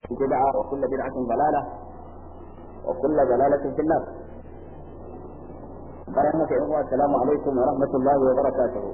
بدعة وكل بدعة ضلالة وكل ضلالة في النار برحمة الله السلام عليكم ورحمة الله وبركاته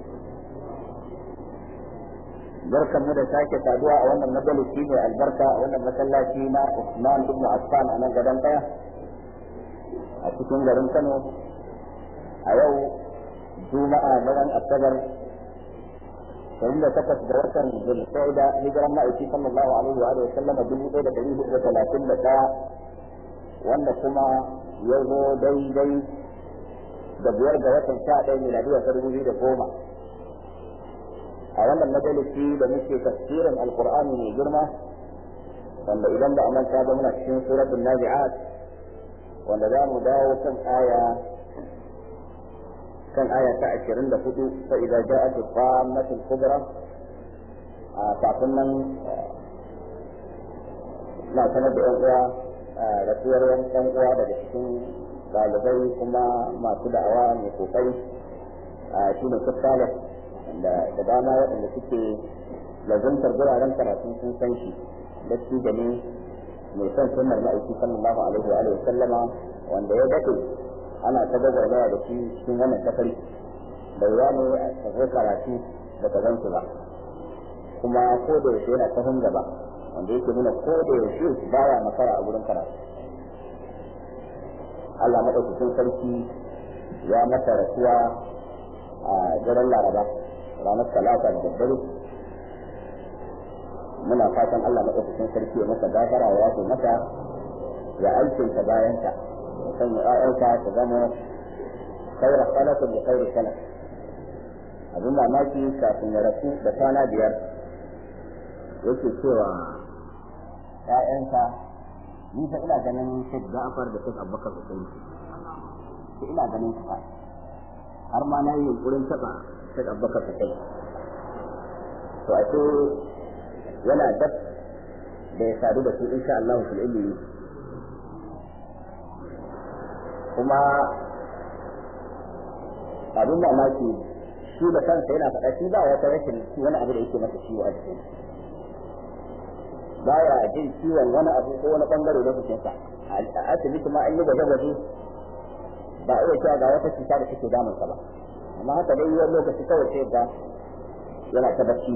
barkan mu da sake saduwa a wannan majalisi mai albarka a wannan masallaci na Usman ibn Affan a nan gadon daya a cikin garin Kano a yau Juma'a na ran Asabar sayin da takwas da watan Zulqa'ida hijiran ma'aiki sallallahu alaihi wa alihi sallama dubu ɗaya da ɗari hudu da talatin da ɗaya wanda kuma ya zo daidai da biyar ga watan sha ɗaya miladiyya ta dubu biyu da goma a wannan majalisi da muke tafsirin alqur'ani mai girma wanda idan ba a manta ba muna cikin suratul nazi'at wanda za mu dawo kan aya kan aya ta 24 fa idza ja'at al-qammatul kubra a kafin nan na sanar da yan uwa rasuwar yan uwa daga cikin ɗalibai kuma masu da'awa mai kokari shi ne kuskale da dama waɗanda suke lazantar guraren karatun sun san shi da shi da ne mai son sunnar ma'aiki sallallahu alaihi wa alihi sallama wanda ya daɗe ana ta gwagwarmaya da shi cikin wannan safari da ya ne a tafi karatu da ka zan ba kuma ko da yaushe yana sahun gaba wanda yake nuna ko da yaushe baya makara a wurin karatu Allah maɗaukakin sarki ya masa rasuwa a daren laraba ranar talata da daddare muna fatan Allah maɗaukakin sarki ya masa gafara ya yafe masa ya aikinta bayanta ya sanya ƴaƴansa su zama khairar salatin da khairar salat abin mamaki kafin ya rasu da kwana biyar yake cewa ƴaƴansa ni fa ina ganin Sheikh Ja'far da Sheikh Abubakar Hussein sai ina ganin su fa har ma na yi yunkurin taɓa Sheikh Abubakar Hussein to a ce yana dab da ya sadu da su insha Allah fil ilmi kuma abin mamaki shi da kansa yana faɗa shi ba wata rashin wani abu da yake masa ciwo a jikin baya jin ciwon wani abu ko wani bangare na jikinsa a asibiti ma an yi gwaje-gwaje ba a iya cewa ga wata cuta da take damunsa ba amma haka dai wani lokaci kawai sai ga yana ta bacci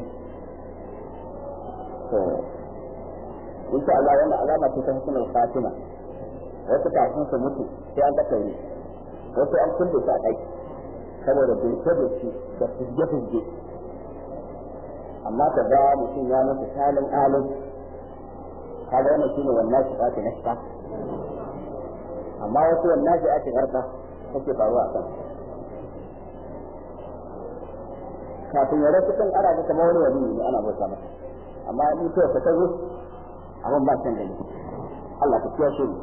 to insha Allah wannan alama ce ta husnul fatima wasu kafin su mutu sai an daka wuri wasu an kulle su a ɗaki saboda bilke bilke da fizge fizge amma ka ga mutum ya mutu salin alin kaga wannan shine wannan shi ake nashka amma wasu wannan shi ake garka take faruwa a kan kafin ya rasu kan ana ga kamar wani wani ne ana bauta masa amma in to ka tazo abin ba san gani Allah ka kiyashe mu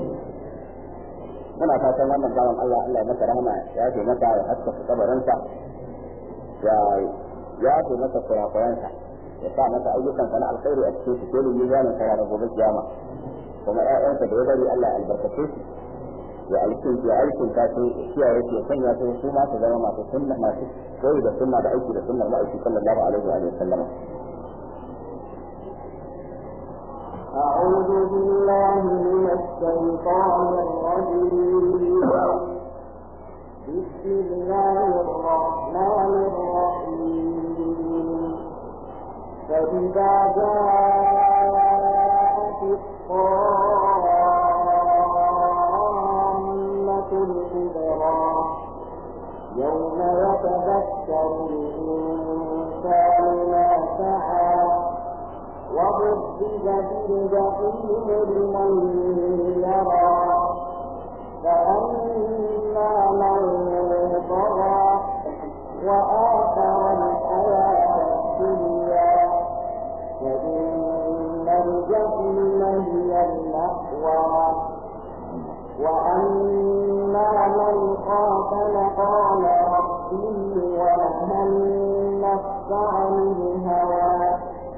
muna fatan wannan bawan Allah Allah ya masa rahama ya ce masa ya haska kabarinsa ya ya ce masa kurakuransa ya sa masa ayyukan na alkhairi a cikin su dole mizanin sa da gobe kiyama kuma ƴaƴansa da ya bari Allah ya albarkace su ya alkin ya alkin ta su kiyaye su sanya su su ma su zama masu sunna masu koyi da sunna da aiki da sunnar ma'aiki sallallahu alaihi wa sallam أعوذ بالله من الشيطان الرجيم بسم الله الرحمن الرحيم فإذا جاءت الطامة الكبرى يوم يتذكر الإنسان ما سعى وبرزت الجحيم لمن يرى فأما من طغى وآثر الحياة الدنيا فإن الجحيم هي المأوى وأما من خاف مقام ربه ونهى النفس عن الهوى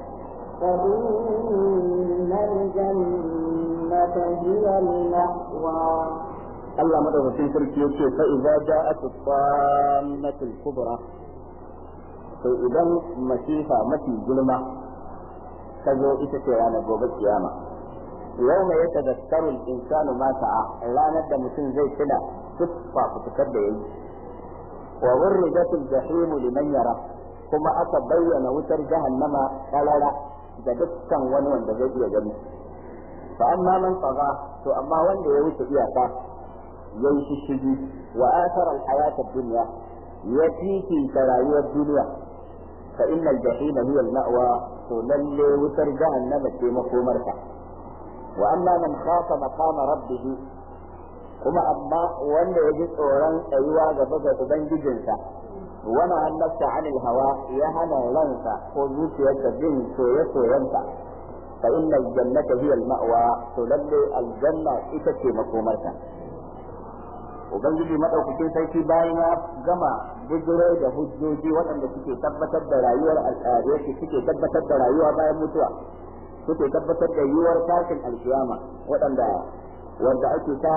فإن الجنة هي المأوى Allah madaukakin sarki yace fa idza ja'at as-sammatul kubra to idan masifa mafi girma ta zo ita ce ranar gobe kiyama yau mai yata da tsarul insanu ma sa'a ranar da mutum zai tuna duk fafutukar da ya yi wa wurrijatul jahimu liman yara kuma aka bayyana wutar jahannama karara ga dukkan wani wanda zai iya gani fa amma man tsaga to amma wanda ya wuce iyaka ya yi shishigi wa asara alhayata dunya ya fifita rayuwar duniya fa innal jahima hiya al-ma'wa to lalle wutar jahannama ce makomarta wa amma man khafa maqama rabbih kuma amma wanda ya ji tsoron tsayuwa gaba ga ubangijinsa wani annabta anil hawa ya hana ransa ko zuciyarsa bin soye-soyenta fa inna aljannata hiya al-ma'wa to lalle aljanna ita ce makomarta ubangiji madaukakin sarki bayan ya gama bujiro da hujjoji waɗanda suke tabbatar da rayuwar al'adu suke tabbatar da rayuwa bayan mutuwa suke tabbatar da yiwuwar tashin alkiyama waɗanda wanda ake ta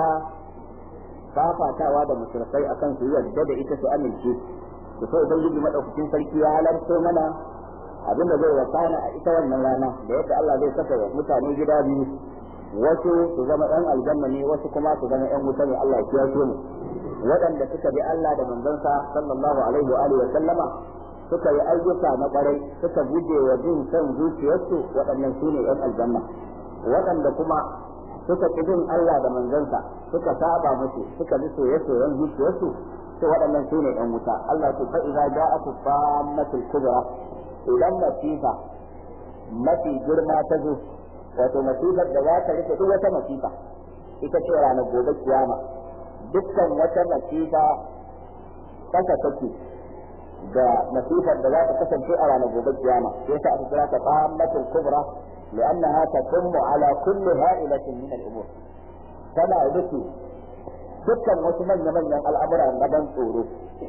fafatawa da musulmai akan su yadda da ita su amince to sai ubangiji madaukakin sarki ya halarto mana abin da zai wakana a ita wannan rana da yadda Allah zai saka mutane gida biyu wasu su zama yan aljanna ne wasu kuma su zama yan wuta ne Allah ya kiyaye mu waɗanda suka bi Allah da manzansa sallallahu alaihi wa alihi wa sallama suka yi ayyuka na ƙwarai suka guje wa jin son zuciyarsu waɗannan su ne yan aljanna waɗanda kuma suka ƙi bin Allah da manzansa suka saba musu suka bi soye-soyen zuciyarsu to waɗannan su ne yan wuta Allah ya fa idza ja'atu fammatul kubra idan masifa mafi girma ta zo wato masifar da za ta rufe duk wata masifa ita ce ranar gobe kiyama dukkan wata masifa kasa take da masifar da za ta kasance a ranar gobe kiyama sai ta aka kira ta qammatul kubra لأنها تتم على كل هائلة من الأمور كما rufe dukkan wasu manya-manyan al'amura na ban tsoro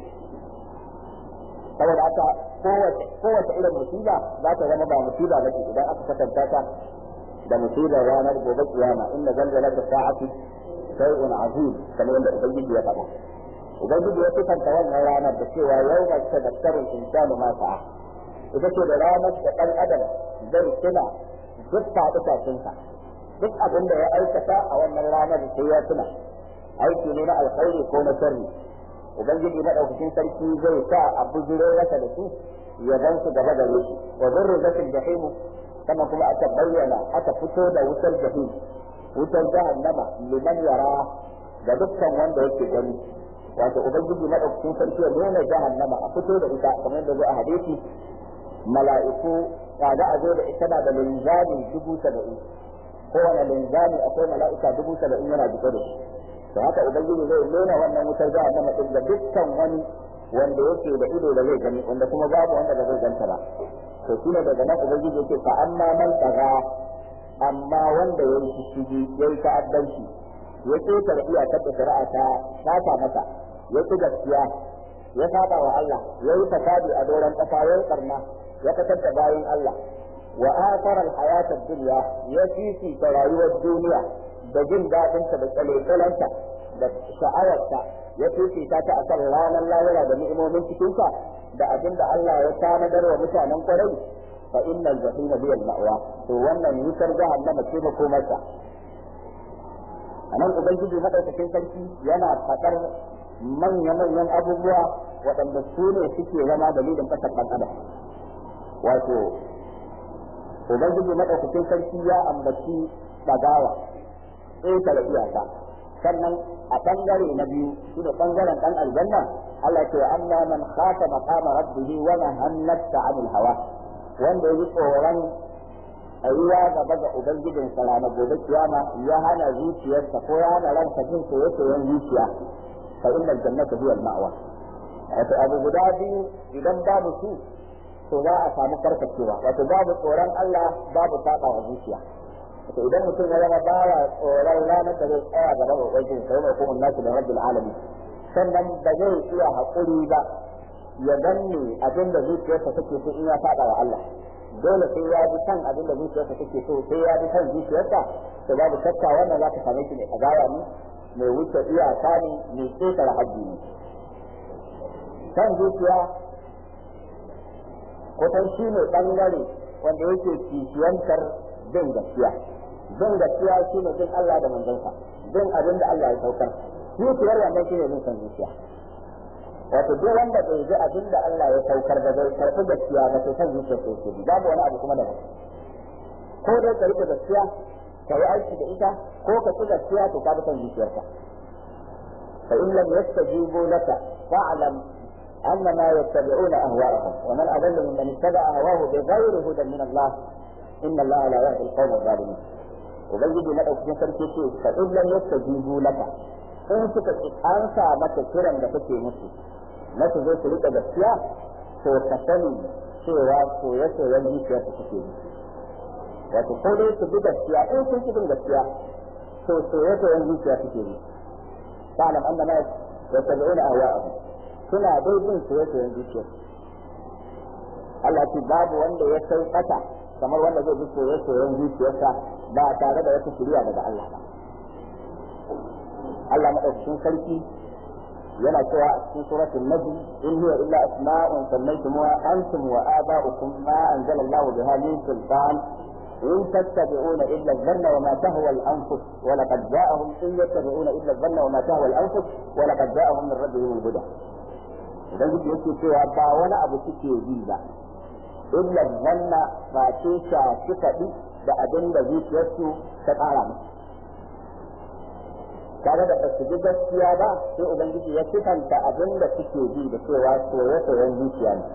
saboda haka kowace irin musiba za ta zama ba musiba ba ce idan aka kasanta ta da musibar ranar gobe kiyama inna zalzala ta sa'ati shay'un azim kamar yadda ubangiji ya faɗa ubangiji ya sifanta wannan ranar da cewa yau ga tadakkaru insanu ma sa'a ita ce da ranar da ɗan adam zai tuna duk faɗi duk abin da ya aikata a wannan ranar sai ya tuna aiki ne na alkhairi ko na sharri ubangiji madaukakin sarki zai sa a bujiro masa da su ya gan su gaba gare shi wa zurru zakin jahimu sannan kuma aka bayyana aka fito da wutar jahim wutar jahannama liman yara ga dukkan wanda yake gani wato ubangiji madaukakin sarki ya nuna jahannama a fito da ita kamar yadda zai a hadisi mala'iku kaga a zo da ita na da linzami dubu saba'in kowane linzami akwai mala'ika dubu saba'in yana jike da shi to haka ubangiji zai nuna wannan wutar jahannama din da dukkan wani wanda yake da ido da zai gani wanda kuma babu wanda ba zai ganta ba to shine daga nan ubangiji yake fa amma man tsaga amma wanda ya yi shishigi ya yi ta'addanci ya keta da iyakar da shari'a ta sata masa ya ci gaskiya ya saba wa Allah ya yi fasadi a doron ƙasa ya yi karna ya fitar da bayan Allah wa athara al-hayat ad-dunya ya fifi ta rayuwar duniya da jin daɗinta da tsaletsalanta da sha'awarta ya fifita ta akan ranar lahira da ni'imomin cikinta da abin da Allah ya tanadar wa mutanen kwarai fa innal jahima hiya al-ma'wa to wannan wutar jahannama ce ba komarta anan ubangiji madaukakin sarki yana fadar manya-manyan abubuwa waɗanda su ne suke zama dalilin ƙasar ɗan adam wato ubangiji madaukakin sarki ya ambaci ɗagawa ƙetare iyaka sannan a ɓangare na biyu shi da ɓangaren ɗan aljanna Allah ce wa amma man khafa maqama rabbihi wa nahannata 'anil hawa wanda yi tsoron tsayuwa gaba ga ubangijin sa ranar gobe kiyama ya hana zuciyarsa ko ya hana ransa jin soyayyen zuciya fa innal jannata hiya al-ma'wa wato abu guda biyu idan babu su to za a samu karkacewa wato babu tsoron Allah babu saba wa zuciya to idan mutum ya zama baya tsoron ranar da zai tsaya gaba ga ubangiji sai mai kuma nasu da rabbil alamin sannan ba zai iya haƙuri ba ya danne abin da zuciyarsa take so in ya saba wa Allah dole sai ya bi kan abin da zuciyarsa take so sai ya bi kan zuciyarsa to babu shakka wannan za ka same shi ne kagawa ne mai wuce iyaka ne mai ƙetare haddi ne kan zuciya kusan shi ne ɓangare wanda yake kishiyantar bin gaskiya bin gaskiya shine bin Allah da manzonsa bin abin da Allah ya saukar zuciyar wannan shine bin san zuciya wato duk wanda bai ji abin da Allah ya saukar da bai karɓi gaskiya ba to san zuciya ko ke babu wani abu kuma da ko dai ka rike gaskiya ka yi aiki da ita ko ka ci gaskiya to ka bi san zuciyarka fa in lam yastajibu laka fa'lam أنما يتبعون أهواءهم ومن أضل ممن اتبع هواه بغير هدى من الله إن الله لا يهدي القوم الظالمين ubangiji na ɗauki sarki ce fa in lam yastajibu laka in suka ansa maka kiran da kake musu na su zo su rika gaskiya to ka sani cewa soye soyen zuciya su suke yi wato ko dai su bi gaskiya in sun ki bin gaskiya to soye soyen zuciya suke yi ta'lam annama yattabi'una ahwa'ahum suna dai bin soye soyen zuciya Allah ce babu wanda ya sai kasa kamar wanda zai bi soye soyen zuciyarsa ba tare da wata shiriya daga Allah ba Allah madaukakin sarki yana cewa a cikin suratul nabi in huwa illa asma'un sammaytumuha antum wa aba'ukum ma anzala Allahu biha min sultan in tattabi'una illa dhanna wa ma tahwa al-anfus wa laqad ja'ahum in yattabi'una illa dhanna wa ma tahwa al-anfus wa laqad ja'ahum min rabbihim al-huda idan kuke yake cewa ba wani abu suke yi ba illa dhanna ba ce shafi faɗi da abin da zuciyarsu ta ƙara musu tare da basu ji gaskiya ba sai ubangiji ya sifanta abin da suke ji da cewa soye-soyen zuciya ne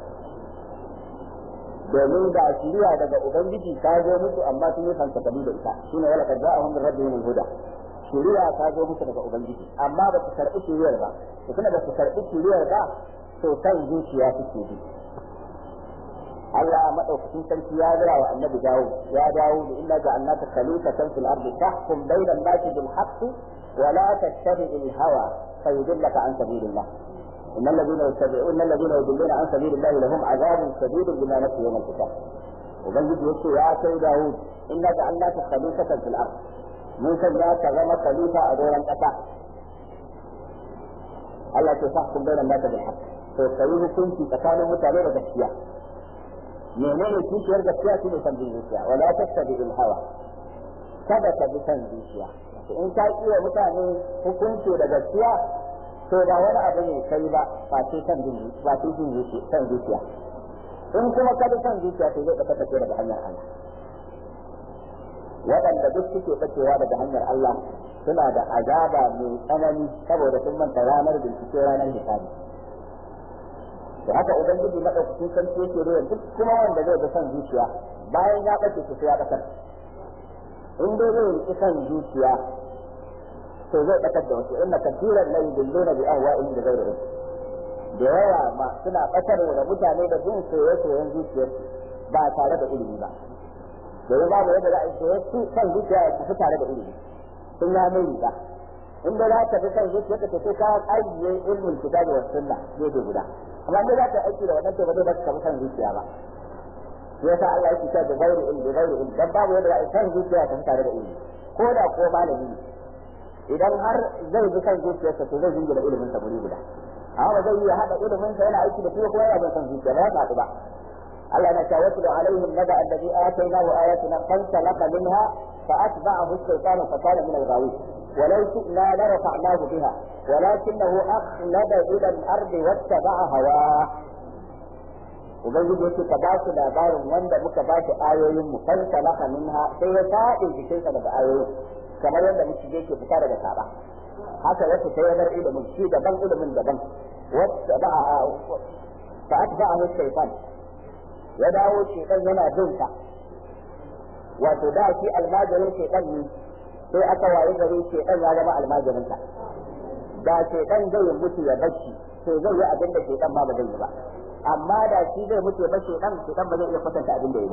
domin ga shiriya daga ubangiji ta zo musu amma sun yi fantakali da ita shine wala kad ja'ahum min rabbihim al-huda shiriya ta zo musu daga ubangiji amma ba su karɓi shiriyar ba to kuma ba su karɓi shiriyar ba to san zuciya suke bi Allah madaukakin sarki ya gaya wa annabi dawo ya dawo da illa ja'alnaka khalifatan fil ardi tahkum bayna an-nasi bil haqqi wa la tattabi' al-hawa fayudillaka an sabilillah إن الذين يتبعون إن الذين يضلون عن سبيل الله لهم عذاب شديد بما نسوا يوم الحساب. وبنجد يقول يا سيد داوود إنا جعلناك خليفة في الأرض. من سجاك غم خليفة أدورا أتى. الله تحكم بين الناس بالحق. فيستويه كنت تكانوا متعلمة بالشياء. menene kishiyar gaskiya shine san bin zuciya wala tattabi il hawa kada ka bi san zuciya in ka iya mutane hukunci da gaskiya to ba wani abu ne kai ba ba ce san bin ba ce bin zuciya san zuciya in kuma ka bi san zuciya to zai ka tafi daga hanyar Allah waɗanda duk suke bacewa daga hanyar Allah suna da azaba mai tsanani saboda sun manta ranar bincike ranar hisabi da haka ubangiji madaukakin sarki yake da duk kuma wanda zai ga son zuciya bayan ya bace su ya bakar in dai zai yi son zuciya to zai bakar da wasu inna kathiran la yudilluna bi ahwa'ihim da ghayrihim da yawa ma suna bakar da mutane da bin soyayyen zuciyarsu ba tare da ilimi ba domin babu yadda za a yi soyayyen son zuciya ya tafi tare da ilimi sun ya mai riga in da za ka fi son zuciyarka to sai ka ajiye ilmin kitabi wa sunna gefe guda amma ne za ka aiki da wannan to ba zai baka ka san zuciya ba yasa Allah yake cewa da gairi ilmi da gairi ilmi dan babu yadda za san zuciya ta tare da ilmi ko da ko malami ne idan har zai bi san zuciyarsa to zai jingina ilimin sa guri guda amma ba zai iya hada ilimin sa yana aiki da kuma kuma yana bin san zuciya ba ya ba Allah na cewa wasu alaihim naba alladhi atainahu ayatina fansalaka minha فأتبعه الشيطان فكان من الغاوين ولو شئنا لرفعناه بها ولكنه أخلد إلى الأرض واتبع هواه ubangiji yake ka ba su labarin wanda muka ba shi ayoyin mu kan salaka minha sai ya faɗi jikinsa daga ayoyin kamar yadda muke yake fita daga saba haka wasu sai ya bar ilimin shi daban ilimin daban wata ba a fa atba'ahu shaytan ya dawo shaytan yana bin sa wato da shi almajirin shaytan ne sai aka waye gari shaytan ya zama almajirin sa da shaytan zai mutu ya bashi to zai yi abin da shaytan ba ba zai yi ba amma da shi zai mutu ba shi dan shi dan ba zai iya kwatanta abin da yi ba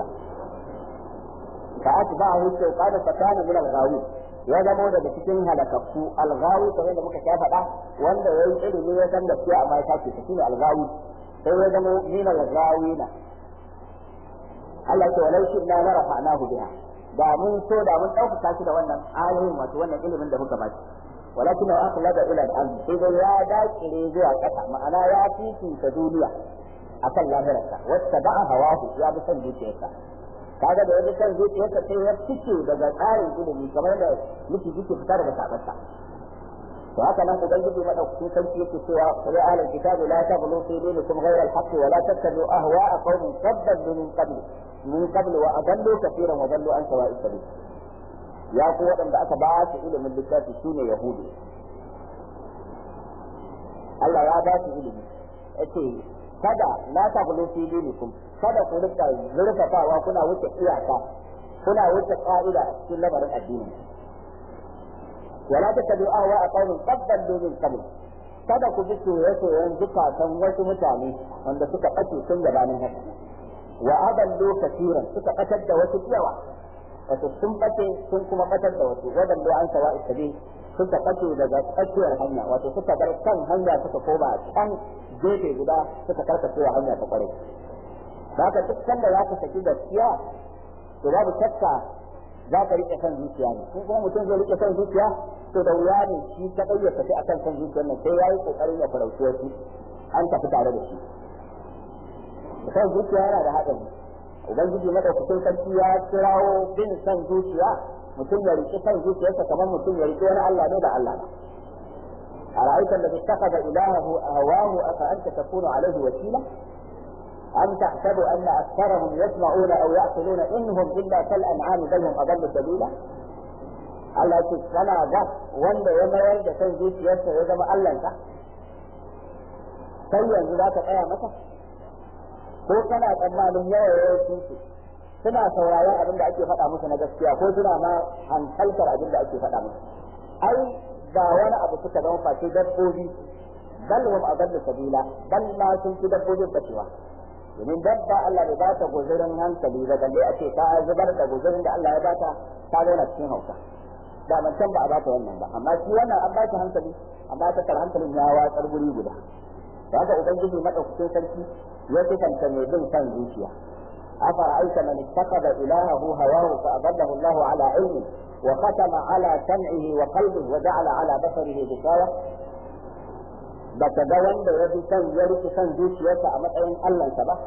fa atba'ahu shaytan fa kana min al-ghawi ya zama daga cikin halakakku al-ghawi kamar da muka faɗa wanda yayi ilimi ya san gaskiya amma ya tace shi ne al-ghawi sai ya zama min al-ghawina Allah ce walau shi na rafa'nahu biha da mun so da mun ɗaukaka shi da wannan ayoyin wato wannan ilimin da muka ba shi walakin akhlada ila al-ard idan ya dakire zuwa ƙasa ma'ana ya fifita duniya akan lahirarsa wacce da'a hawahu ya bi son zuciyarsa kaga da wani san zuciyarsa sai ya fice daga tsarin ilimi kamar da miki yake fita daga sabarsa to haka nan ubangiji madaukakin sarki yake cewa qul ahlul kitabi la taghlu fi dinikum ghayra al-haqq wa la tattabi'u ahwa'a qaumin qaddalu min qabl min qabl wa adallu kathiran wa dallu an sawa'i sabil ya ku waɗanda aka ba su ilimin littafi sune yahudi Allah ya ba su ilimi yace kada la taghlu fi dinikum kada ku rika zurfafawa kuna wuce iyaka kuna wuce ka'ida cikin lamarin addini wala tattabi'u ahwa qaumin qad dallu min qabl kada ku bi soyayyen zukatan wasu mutane wanda suka bace tun gabanin haka wa adallu kafiran suka batar da wasu yawa wato sun bace sun kuma batar da wasu wadallu an sawa'i sabil suka bace daga tsakiyar hanya wato suka bar kan hanya suka koma can gefe guda suka karkace wa hanya ta kware haka duk sanda za ka saki gaskiya to babu shakka za ka rike kan zuciya ne ko kuma mutum zai rike kan zuciya to da wuya ne shi ta ya tafi akan kan zuciyar nan sai yayi kokarin ya farauci wasu an tafi tare da shi kan zuciya yana da haɗari ubangiji madaukakin sarki ya kirawo bin san zuciya mutum ya rike kan zuciyarsa kamar mutum ya rike wani Allah ne da Allah ba أرأيت الذي اتخذ إلهه هواه أفأنت تكون عليه وكيلا أم تحسب أن أكثرهم يسمعون أو يعقلون إنهم إلا كالأنعام بل هم أضل سبيلا Allah ce kana ga wanda ya mayar da kan zuciyarsa ya zama Allahnka sai yanzu za ka tsaya masa ko kana tsammanin yawa yawancin su suna sauraron abin da ake faɗa musu na gaskiya ko suna ma hankaltar abin da ake faɗa musu ai ba wani abu suka zama face dabbobi bal hum adallu sabila bal ma sun fi dabbobin bacewa domin dabba Allah bai ba ta guzurin hankali ba balle a ce ta zubar da guzurin da Allah ya ba ta ta zauna cikin hauka da man can ba a ba ta wannan ba amma shi wannan an ba ta hankali amma ta tar hankalin ya watsar guri guda da haka ubangiji madaukakin sarki ya sifanta mai bin kan zuciya afa aika man ittakhadha ilahahu hawahu fa adallahu Allah ala ilmi wa khatama ala sam'ihi wa qalbihi wa ja'ala ala basarihi ghishawah baka ga wanda ya fi son ya rike son zuciyarsa a matsayin Allahnsa ba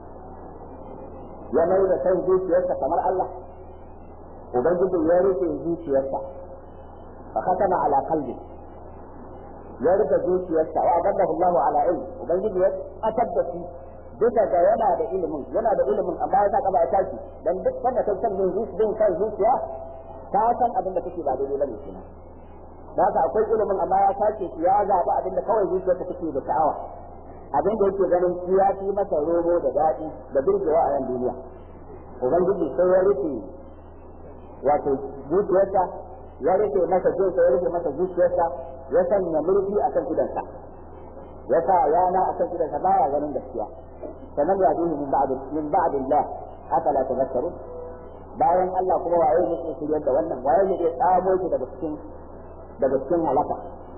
ya mai da son zuciyarsa kamar Allah ubangiji ya rike zuciyarsa fa khatama ala qalbi ya rike zuciyarsa wa adallahu Allah ala ilm ubangiji ya atar da shi duka ga yana da ilimin yana da ilimin amma ya saka ba ya tashi dan duk wanda kai san zuciya kan zuciya ka san abin da kake ba daidai bane kenan da haka akwai ilimin amma ya sace shi ya zaɓi abin da kawai zuciyarsa take da sha'awa abin da yake ganin shi ya fi masa romo da daɗi da birgewa a yan duniya ubangiji sai ya rufe wato zuciyarsa ya rufe masa jinsa ya rufe masa zuciyarsa ya sanya murfi a kan idansa ya sa yana a kan idansa baya ganin gaskiya sannan ya duhu min ba'd min ba'd Allah afala tadhakkarun bayan Allah kuma waye ne ke shiryar da wannan waye ne ke tsamo shi daga cikin daga cikin halaka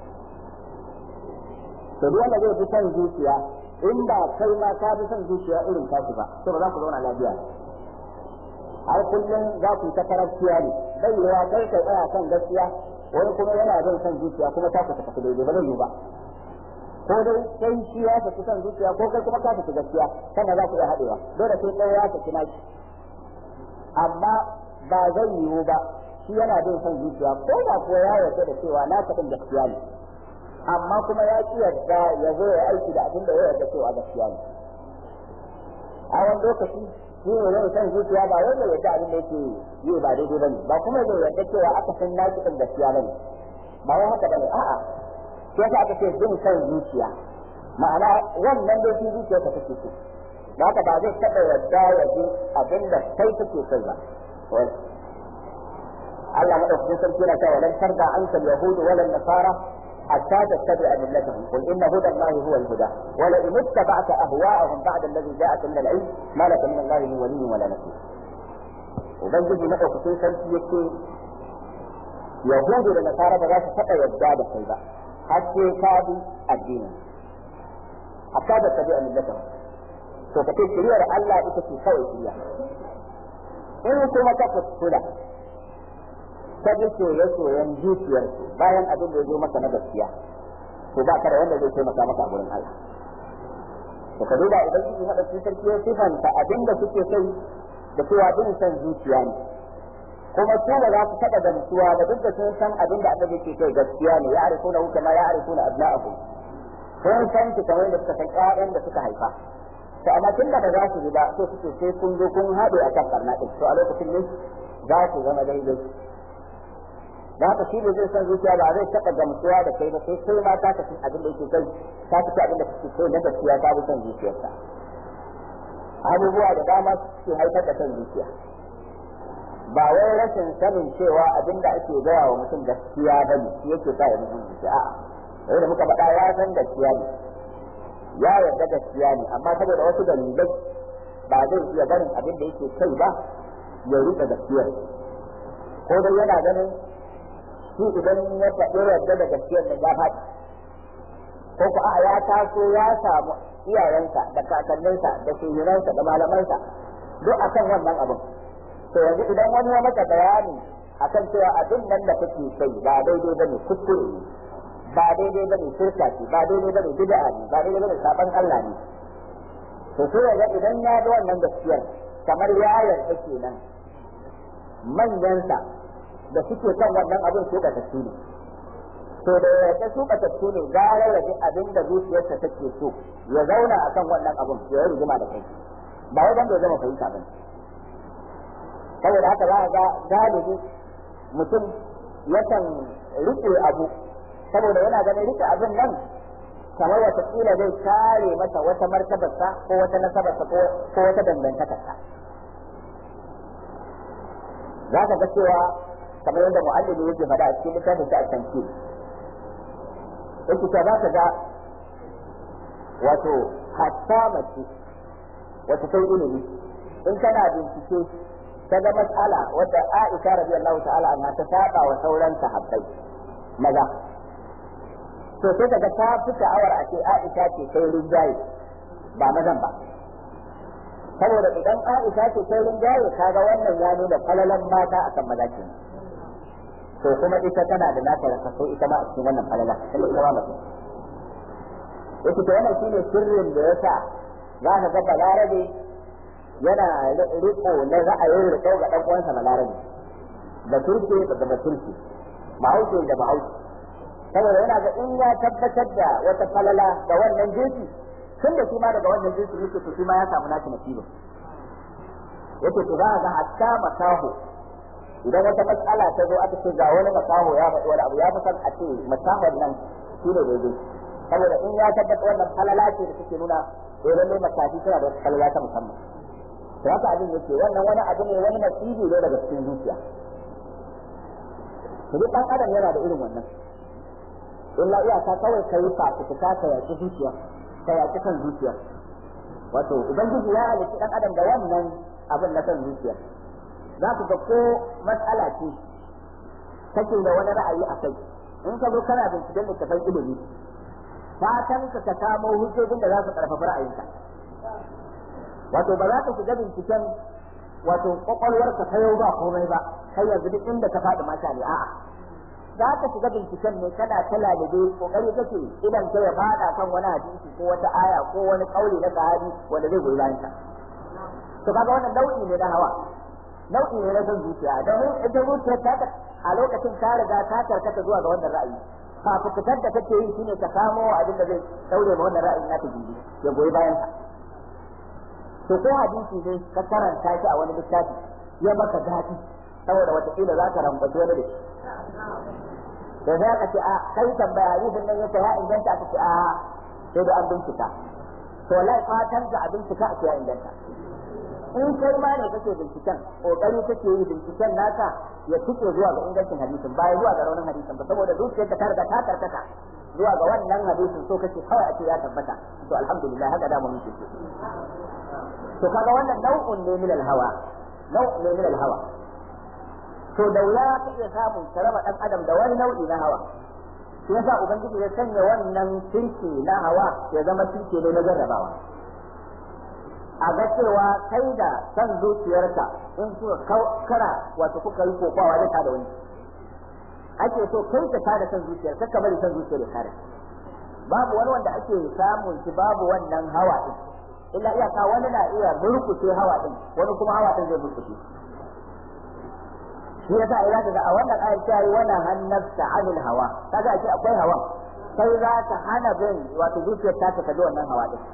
to duk wanda zai fi son zuciya in ba kai ma ka fi son zuciya irin tashi ba to ba za ku zauna lafiya har kullum za ku ta karafciya ne bai yiwa kai kai tsaya kan gaskiya wani kuma yana jin son zuciya kuma ta ku tafi daidai ba zai yi ba ko dai kai shi ya tafi son zuciya ko kai kuma ka tafi gaskiya sannan za ku iya haɗewa dole sai ɗaya ya tafi naki amma ba zai yiwu ba shi yana bin son zuciya ko da kuwa ya yarda da cewa na kaɗin gaskiya ne amma kuma ya ki yarda ya zo ya aiki da abin da ya yarda cewa gaskiya ne a wani lokaci shi ne zai son zuciya ba wanda ya yarda abin da yake yi ba daidai ba ne ba kuma zai yarda cewa aka san na kaɗin gaskiya ba ne ba wai haka ba ne a'a shi yasa aka ce bin son zuciya ma'ana wannan dai shi zuciya ta take so da haka ba zai taɓa yarda ya ji abin da kai kake kai ba Allah madaukakin sarki yana cewa lan tarda anka al-yahud wala an-nasara hatta tattabi'a millatahum qul inna huda Allah huwa al-huda wa la in ittaba'ta ahwa'ahum ba'da alladhi ja'aka min al-ilm ma laka min Allah min waliyyin wala nasir ubangiji madaukakin sarki yake yahudu da nasara ba za su taɓa yadda da kai ba har sai ka bi addinin hatta tattabi'a millatahum to kace shiriyar Allah ita ce kawai shiriya in kuma ka kuskura ta ji soye-soyen zuciyarsu bayan abin da ya zo maka na gaskiya to ba ka da wanda zai taimaka maka a gurin Allah to ka duba idan kike hada cikin sarki ya sifanta abin da suke kai da cewa bin san zuciya ne kuma su ba za su taɓa gamsuwa ba duk da sun san abin da annabi ke kai gaskiya ne ya arifu na hukama ya arifu na abna'akum sun san ki kamar da suka san ƴaƴan da suka haifa to amma tun da ba za su ji ba so suke sai kun zo kun haɗe a kan karna ɗin to a lokacin ne za su zama daidai da haka shi ne zai san zuciya ba zai taɓa gamsuwa da kai ba sai kai ma ta tafi abin da yake kai ta tafi abin da kake kai na gaskiya ta bi son zuciyarsa abubuwa da dama suke haifar da son zuciya ba wai rashin sanin cewa abin da ake gaya wa mutum gaskiya ba ne shi yake sa ya mutum zuciya a'a da muka faɗa ya san gaskiya ne ya yarda gaskiya ne amma saboda wasu dalilai ba zai iya barin abin da yake kai ba ya rika gaskiyar ko dai yana ganin shi idan ya faɗi yarda da gaskiyar nan ya faɗi ko ku a ya taso ya samu iyayensa da kakanninsa da shugabansa da malamansa duk akan wannan abin to yanzu idan wani ya maka bayani akan cewa abin nan da kake kai ba daidai bane kuskure ne ba daidai bane shirka ce ba daidai bane bid'a ne ba daidai bane saban Allah ne to sai ga idan ya ga wannan gaskiyar kamar ya yarda kenan manyansa da suke kan wannan abin su ka tafi ne to da ya su ka tafi ne gara ya ji abin da zuciyarsa take so ya zauna akan wannan abin ya yi rigima da kai ba wai dan bai zama fahimta ba saboda haka za a ga galibi mutum yakan rike abu saboda yana ganin rike abin nan kamar wata kila zai kare masa wata martabarsa ko wata nasabarsa ko wata dangantakarsa za ka ga cewa kamar yadda mu'allimi yake faɗa a cikin littafin sa at-tamthil yake ta za ka ga wato hatta mace wata sai ilimi in kana bincike ta ga mas'ala wadda Aisha radiyallahu ta'ala anha ta saba wa sauran sahabbai maza to sai kaga ta fi sha'awar a ce Aisha ce sai rinjaye ba mazan ba saboda idan Aisha ce sai rinjaye kaga wannan ya nuna falalan mata akan maza ke to kuma ita tana da nata rasa so ita ma a cikin wannan falala kuma ita ma mace yake to wannan shine sirrin da yasa za ka ga balarabe yana riko na ra'ayin riko ga dan uwansa balarabe da turke da da turke bahaushe da bahaushe saboda yana ga in ya tabbatar da wata falala da wannan jinsi tun da shi ma daga wannan jinsi yake to shi ma ya samu nashi nasibin yake to za a ga hatta makaho idan wata matsala ta zo aka ce ga wani makaho ya faɗi wani abu ya fi san a ce makahon nan shi ne daidai saboda in ya tabbata wannan falala ce da suke nuna eh lalle makafi suna da wata falala ta musamman to haka abin yake wannan wani abu ne wani nasibi ne daga cikin zuciya to duk ɗan adam yana da irin wannan illa iyaka kawai ka yi fafutuka ka yaƙi zuciya ka yaƙi kan zuciya wato ubangiji ya halitta ɗan adam da wannan abin na kan zuciya za ku ga ko matsala ce kake da wani ra'ayi a kai in ka zo kana binciken littafin ilimi fatan ka ka samo hujjojin da za su karfafa ra'ayinka wato ba za ka shiga binciken wato kwakwalwarka ta yau ba komai ba kai yanzu duk inda ka faɗi mata ne a'a za ka shiga binciken ne kana ta lalibe kokari kake idan ka ya fada kan wani hadisi ko wata aya ko wani kauli na sahabi wanda zai goyi bayan ka to kaga wannan nau'i ne na hawa nau'i ne na son zuciya domin ita zuciya ta a lokacin ta riga ta karkata zuwa ga wannan ra'ayi fafutukar da kake yi shine ka samo abin da zai daure ma wannan ra'ayin naka gindi ya goyi bayan ka to ko hadisi ne ka karanta shi a wani littafi ya maka daɗi saboda wataƙila za ka rambaci wani da shi da za ka ce a kai tambaya hadisin nan yake ya inganta ka ce a sai da an bincika to wallahi fatan ka a bincika a ce ya inganta in kai ma ne kake binciken kokari kake yi binciken naka ya tuke zuwa ga ingancin hadisin ba zuwa ga raunin hadisin ba saboda zuciyarka ta riga ta karkata zuwa ga wannan hadisin so kake kawai a ce ya tabbata to alhamdulillah haka da mu muke to kaga wannan nau'un ne min al-hawa nau'un ne min al-hawa to da wuya ka iya samun ka raba dan adam da wani nau'i na hawa shi yasa ubangiji ya sanya wannan kirki na hawa ya zama kirki ne na jarrabawa a ga cewa kai da san zuciyarka in kuka kara wato kuka yi kokawa zai tada wani ake so kai ka tada san zuciyar ka bari san zuciyar ya kare babu wani wanda ake samun shi babu wannan hawa din illa iyaka wani na iya murkushe hawa din wani kuma hawa din zai murkushe shi yasa idan ka ga a wannan ayar ta yi wannan hannafta anil hawa kaga ake akwai hawa sai za ta hana bin wato zuciyar ta ta kaji wannan hawa din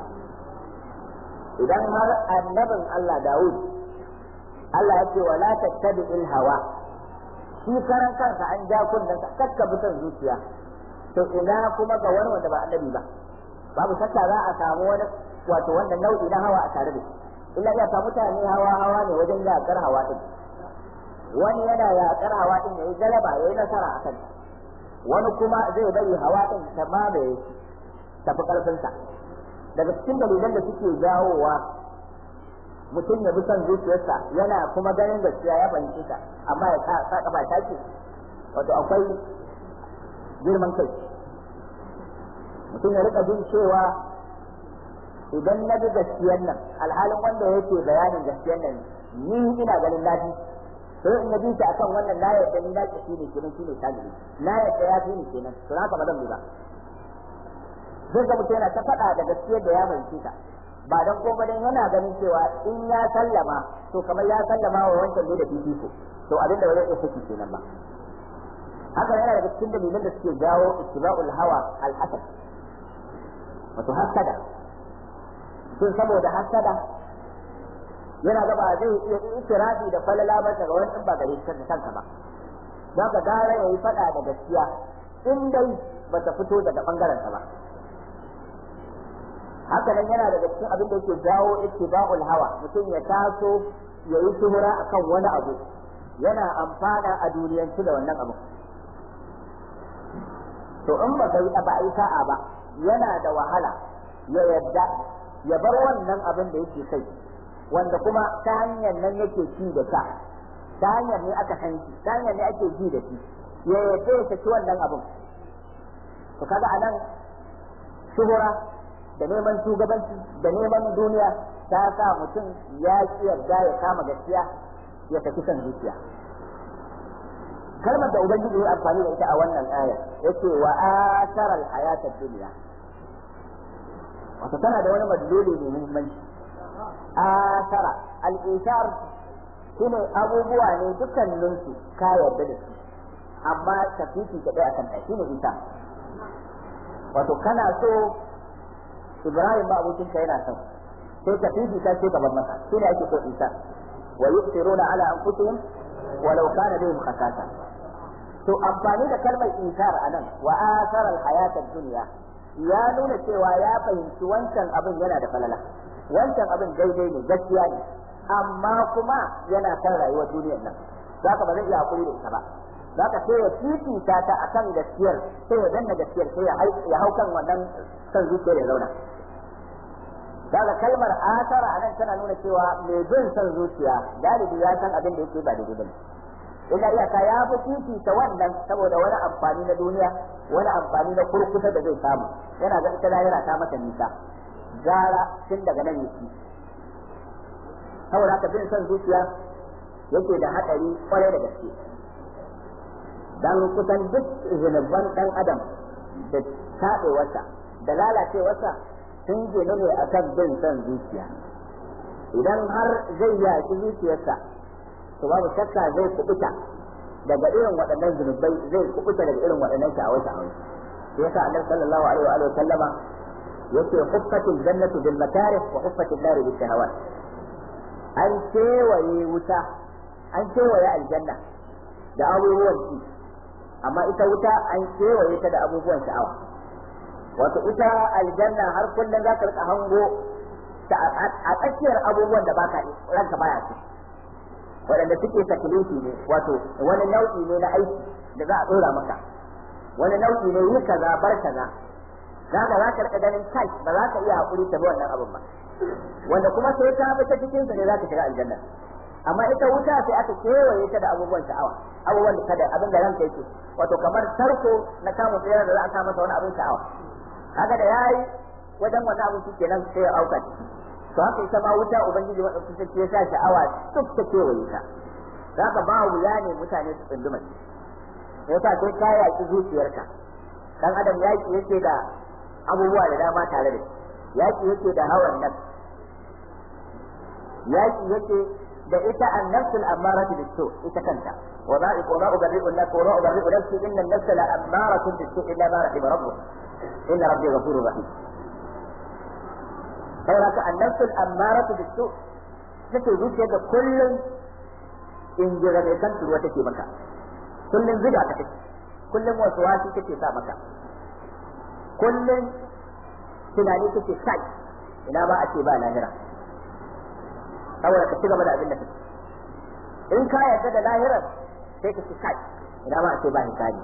idan har annabin Allah Dawud Allah ya ce wala tattabi'il hawa shi karan kansa an ja kunnen ka kakka bitan zuciya to ina kuma ga wani wanda ba annabi ba babu shakka za a samu wani wato wannan nau'i na hawa a tare da shi illa ya samu mutane hawa hawa ne wajen yakar hawa din wani yana yakar hawa din yayi galaba yayi nasara akan wani kuma zai bari hawa din ta mamaye shi tafi karfin sa daga cikin dalilan da suke jawowa mutum ya bi son zuciyarsa yana kuma ganin gaskiya ya fahimci ta amma ya sa kafa ta ce wato akwai girman kai mutum ya rika jin cewa idan na bi gaskiyar nan alhalin wanda yake bayanin gaskiyar nan ni ina ganin lafi sai in bi ta akan wannan na yadda ni na ki shine kenan shine tajiri na yadda ya fi ni kenan to haka ba zan bi ba zai ga mutum yana ta faɗa da gaskiyar da ya fahimci ta ba dan ko ba dan yana ganin cewa in ya sallama to kamar ya sallama wa wancan ne da fifiko to abinda ba zai iya saki kenan ba haka yana daga cikin dalilan da suke jawo ittiba'ul hawa al-hasad wato hasada sun saboda hasada yana gaba zai iya itirafi da falala ba daga wani ba gare shi kanka ba za ka gara yayi fada da gaskiya in dai bata fito daga bangaren ba haka nan yana daga cikin abin da yake jawo ittiba'ul hawa mutum ya taso ya yi shuhura akan wani abu yana amfana a duniyanci da wannan abu to in ba kai ba ai sa'a ba yana da wahala ya yadda ya bar wannan abin da yake kai wanda kuma ta hanyar nan yake ci da ta ta hanyar ne aka san shi ta hanyar ne ake ji da shi ya yadda ya saki wannan abin to kaga anan shuhura da neman shugabanci da neman duniya ta sa mutum ya ki yarda ya kama gaskiya ya saki san zuciya kalmar da ubangiji ya amfani da ita a wannan aya yace wa asara al-hayat ad-dunya wato tana da wani madluli mai muhimmanci asara al-isar shine abubuwa ne dukkanin su ka yarda da su amma tafifi ka dai akan ɗaya shine isa wato kana so Ibrahim ba abokinka yana son sai tafifi ka ce gaban masa shine ake so isa wa yusiruna ala anfusihim walau kana bihim khasasa to amfani da kalmar inkar a nan wa asarar hayatar duniya ya nuna cewa ya fahimci wancan abin yana da falala wancan abin daidai ne gaskiya ne amma kuma yana kan rayuwar duniyar nan za ka ba zai iya hakuri da ita ba za ka sai ya fifita ta akan gaskiyar sai ya danna gaskiyar sai ya hau kan wannan san zuciyar ya zauna daga kalmar asara a nan tana nuna cewa mai bin son zuciya galibi ya san abin da yake ba daidai bane illa iyaka ya fi fifita wannan saboda wani amfani na duniya wani amfani na kurkusa da zai samu yana ga ita lahira ta mata nisa gara tun daga nan yake saboda haka bin son zuciya yake da hadari kwarai da gaske dan kusan duk zunuban dan adam da taɓewarsa da lalacewarsa sun ginu ne akan bin son zuciya idan har zai yaki zuciyarsa to babu shakka zai kubuta daga irin waɗannan zunubai zai kubuta daga irin waɗannan sha'awai sha'awai sai yasa annabi sallallahu alaihi wa alihi sallama yace huffatul jannatu bil makarih wa huffatul nar bil shahawat an kewaye wuta an kewaye aljanna da abubuwan ci amma ita wuta an kewaye ta da abubuwan sha'awa wato ita aljanna har kullum za ka rika hango a tsakiyar abubuwan da baka ranka baya ci waɗanda suke taklifi ne wato wani nau'i ne na aiki da za a tsora maka wani nau'i ne yi kaza bar kaza za ka za ka rika ganin kai ba za ka iya hakuri ta bi wannan abin ba wanda kuma sai ka bi ta cikin sa ne za ka shiga aljanna amma ita wuta sai aka kewaye ta da abubuwan sha'awa abubuwan da kada abin da ranka yake wato kamar tarko na kama tsayar da za a sa masa wani abin sha'awa haka da yayi wajen wannan abin shi kenan sai ya auka to haka ita ma wuta ubangiji madaukakin sarki ya sa sha'awa duk ta kewaye ta zaka ba wuya ne mutane su tsunduma shi yasa sai ka yaki zuciyarka dan adam yaki yake da abubuwa da dama tare da shi yaki yake da hawan nan yaki yake da ita annafsul ammaratu bisu ita kanta wa ma wa ma ubarri'u nafsi wa ma ubarri'u nafsi inna an-nafsa la ammaratun bisu illa ma rahima rabbuk inna rabbi ghafurur rahim saboda ka annafsul ammaratu bisu take zuciya da kullum in jira mai kan turuwa take maka kullum ziga ka take kullum wasu wasi take sa maka kullum tunani take kai ina ba a ce ba lahira saboda ka ci gaba da abin da kake in ka yarda da lahirar sai ka ci kai ina ba a ce ba hisabi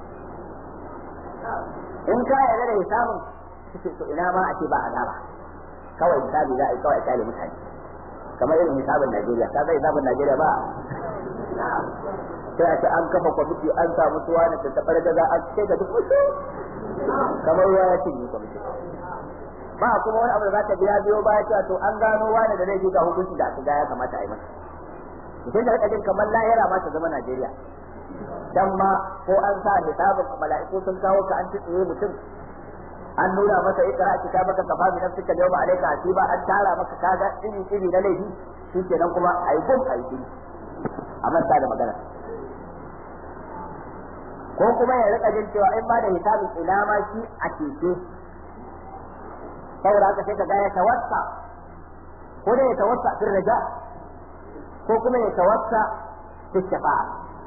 in ka yarda da hisabin kace to ina ma a ce ba azaba kawai hisabi za a yi kawai kale mutane kamar irin hisabin Najeriya ka zai hisabin Najeriya ba sai a ce an kafa kwamiti an samu suwa da ta tabar da za a ce ga duk wasu kamar ruwa ya cinye kwamiti ba kuma wani abu da za ta biya biyo baya cewa to an gano wani da zai ga hukunci da aka ga ya kamata a yi masa mutum da rika jin kamar lahira ma ta zama Najeriya dan ma ko an sa hisabin mala'iku sun kawo ka an tsiye mutum an nuna masa ikra kitabaka kafa bi nafsika yawma alayka hasiba an tara maka kaga iri iri na laifi shikenan kuma ayi gum ayi gum a manta da magana ko kuma ya rika jin cewa in ba da hisabin ina ma shi a keke saboda haka sai ka ga ya tawassa ko da ya tawassa fil raja ko kuma ya tawassa fi shafa'a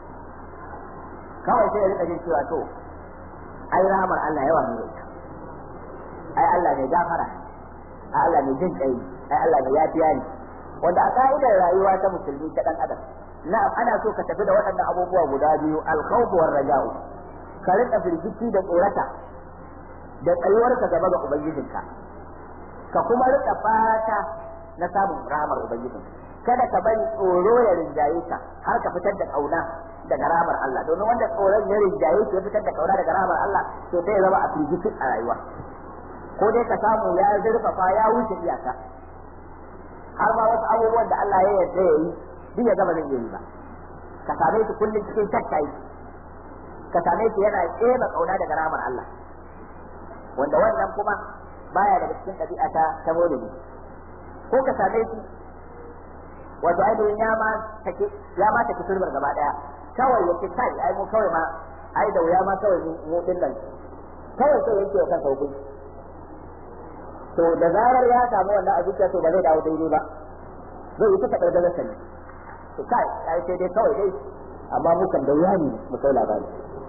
kawai sai ya rika jin cewa to ai rahmar Allah yawa ne ita ai Allah ne gafara ai Allah ne jin kai ai Allah ne yafiya ne wanda a ka'idar rayuwa ta musulmi ta dan adam na'am ana so ka tafi da waɗannan abubuwa guda biyu al-khawf war raja'u ka rika firgici da tsorata da tsayuwarka gaba ga ubangijinka ka kuma rika fata na samun rahmar ubangijinka kada ka bari tsoro ya rinjaye ka har ka fitar da kauna daga ramar Allah domin wanda tsoron ya rinjaye shi ya fitar da kauna daga ramar Allah to sai ya zama a firgici a rayuwa ko dai ka samu ya zurfafa ya wuce iyaka har ma wasu abubuwan da Allah ya yarda ya yi duk ya gaba zai iya yi ba ka same shi kullum cikin shakka yi ka same shi yana tsema kauna daga ramar Allah wanda wannan kuma baya daga cikin ɗabi'a ta ta maulidi ko ka same shi wato ainihin ya ma take ya ma take turbar gaba daya kawai yake kai ai mu kawai ma ai da wuya ma kawai mu din nan kawai sai yake kan hukunci to da zarar ya samu wannan a zuciya to ba zai dawo daidai ba zai yi ta kaɗar da sani to kai ai sai dai kawai dai amma mu kan da wuya ne mu kai labari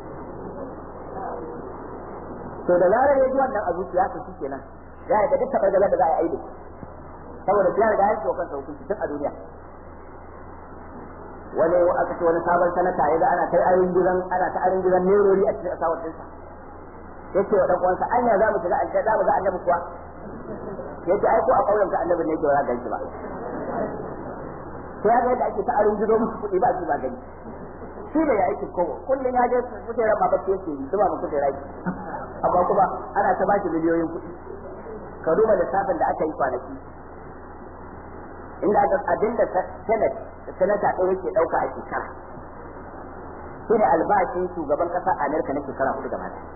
to da zarar ya ji wannan a zuciya to shi kenan ya yi da duk taɓar da za a yi aiki saboda ya riga ya ce wa kansa hukunci tun a duniya wani aka ce wani sabon sanata ya ga ana ta arin gidan ana ta arin gidan nerori a cikin asawar dinsa yace wa dan uwansa anya za mu shiga aljanna za mu ga annabi kuwa yace ai ko a kauyen ka annabi ne yake wa ganci ba sai ga yadda ake ta arin gido musu kuɗi ba su ba gani shi da ya aiki kowa kullum ya je kujerar ma bace yake yi zuba muku da rai amma kuma ana ta bashi miliyoyin kuɗi ka duba lissafin da aka yi kwanaki inda aka abin da senate sanata ɗaya yake ɗauka a shekara shi ne albashin shugaban ƙasar amerika na shekara hudu gaba ɗaya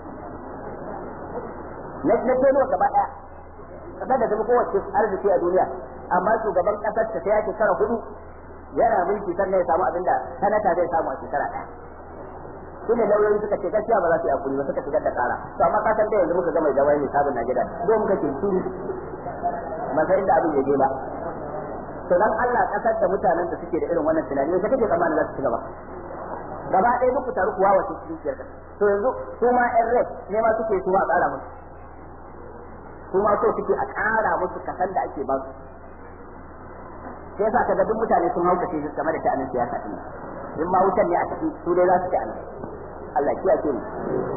na na tenuwa gaba ɗaya ƙasar da zama kowace arziki a duniya amma shugaban ƙasar ta ya shekara hudu yana mulki sannan ya samu abin da sanata zai samu a shekara ɗaya shi ne lauyoyi suka ce gaskiya ba za su yi hakuri ba suka shigar da kara to amma ka san da yanzu muka gama jawai ne sabon Najeriya do muka ce su masar inda abin ya je ba to dan Allah kasar da mutanen da suke da irin wannan tunani ne kake tsammanin za su ci gaba gaba ɗaya duk ku taru kuwa wace cikin ciyar to yanzu su ma ƴan red ne ma suke su ma a ƙara musu su ma so suke a ƙara musu kasan da ake ba su sai yasa kaga duk mutane sun haukace su game da sha'anin siyasa din in ma wutan ne a ciki su dai za su ci anan Allah kiyaye mu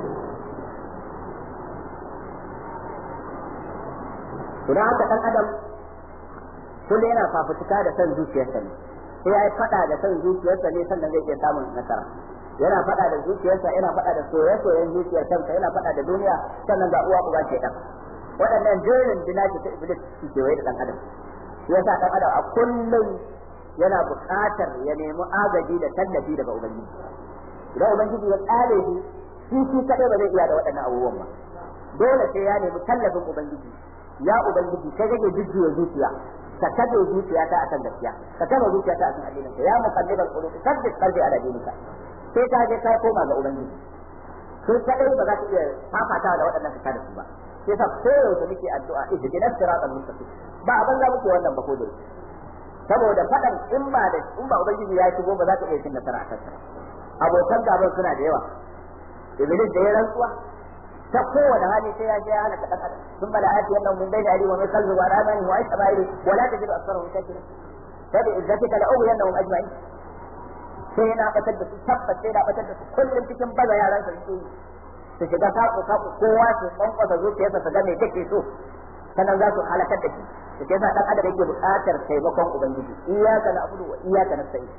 to dan haka dan adam kullum yana fafutuka da san zuciyarsa ne sai ya fada da san zuciyarsa ne sannan zai iya samun nasara yana fada da zuciyarsa yana fada da soyayyen zuciyar kansa yana fada da duniya sannan ga uwa uba ke dan waɗannan jerin dinaki ta iblis su kewaye da dan adam yasa dan adam a kullum yana buƙatar ya nemi agaji da tallafi daga ubangiji idan ubangiji ya tsare shi shi shi kadai ba zai iya da waɗannan abubuwan ba dole sai ya nemi tallafin ubangiji ya ubangiji kai kake jujjuya zuciya ka kaje zuciya ta akan gaskiya ka kaje zuciya ta akan addinin ka ya muqallibal qulub sabbit qalbi ala dinika sai ka je ka koma ga ubangiji sai kadai ba za ka iya fafata da waɗannan ka da su ba sai sa koyaushe muke addu'a ihdinas siratal mustaqim ba abin za muke wannan ba ko da saboda faɗan in ba da in ba ubangiji ya shigo ba za ka iya cin nasara a kansa abokan gaban suna da yawa iblis da ya rantsuwa ta kowane hali sai ya je ya halaka dan adam sun bala ati wannan mun bai da ali wa min qalbi wa ramani wa aisha bayri wa la tajidu aktharahum shakirin fa bi izzatika la ughwiyannahum ajma'in sai na batar da su tabbas sai na batar da su kullum cikin baza yaran su su su shiga saku saku kowa su kwankwasa zuciyarsa su ga me kake so sannan za su halakar da shi da ke sa dan adam yake buƙatar taimakon ubangiji iyyaka na'budu wa iyyaka nasta'in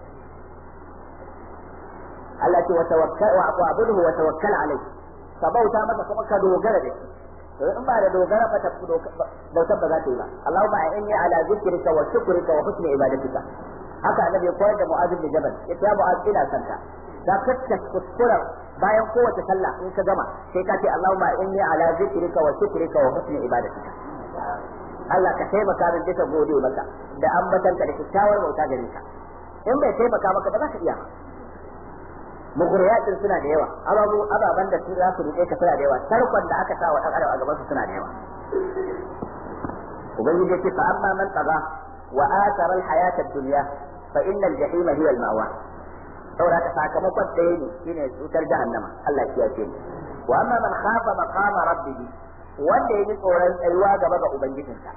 Allah ce wa tawakkal wa abuduhu wa tawakkal alayhi ka bauta masa kuma ka dogara da shi to in ba da dogara ba ta bautar ba za ta yi ba Allahumma inni ala zikrika wa shukrika wa husni ibadatika haka annabi ya koyar da Mu'adh bin Jabal yace ya Mu'adh ina santa da kacce kuskura bayan kowace sallah in ka gama sai ka ce Allahumma inni ala zikrika wa shukrika wa husni ibadatika Allah ka taimaka min duka gode maka da ambatanka da kyakkyawar bauta gare ka in bai taimaka maka ba za ka iya muguriyatin suna da yawa ababu ababan da su za su rike ka suna da yawa tarkon da aka sa wa dan adam a gaban su suna da yawa ubangiji yake fa amma man taga wa athara al hayata ad dunya fa inna al jahima hiya al mawa saboda ka sakamakon ɗaya ne shine cutar jahannama Allah ya kiyaye ni wa amma man khafa maqama rabbih wanda ya ji tsoron tsayuwa gaba ga ubangijinsa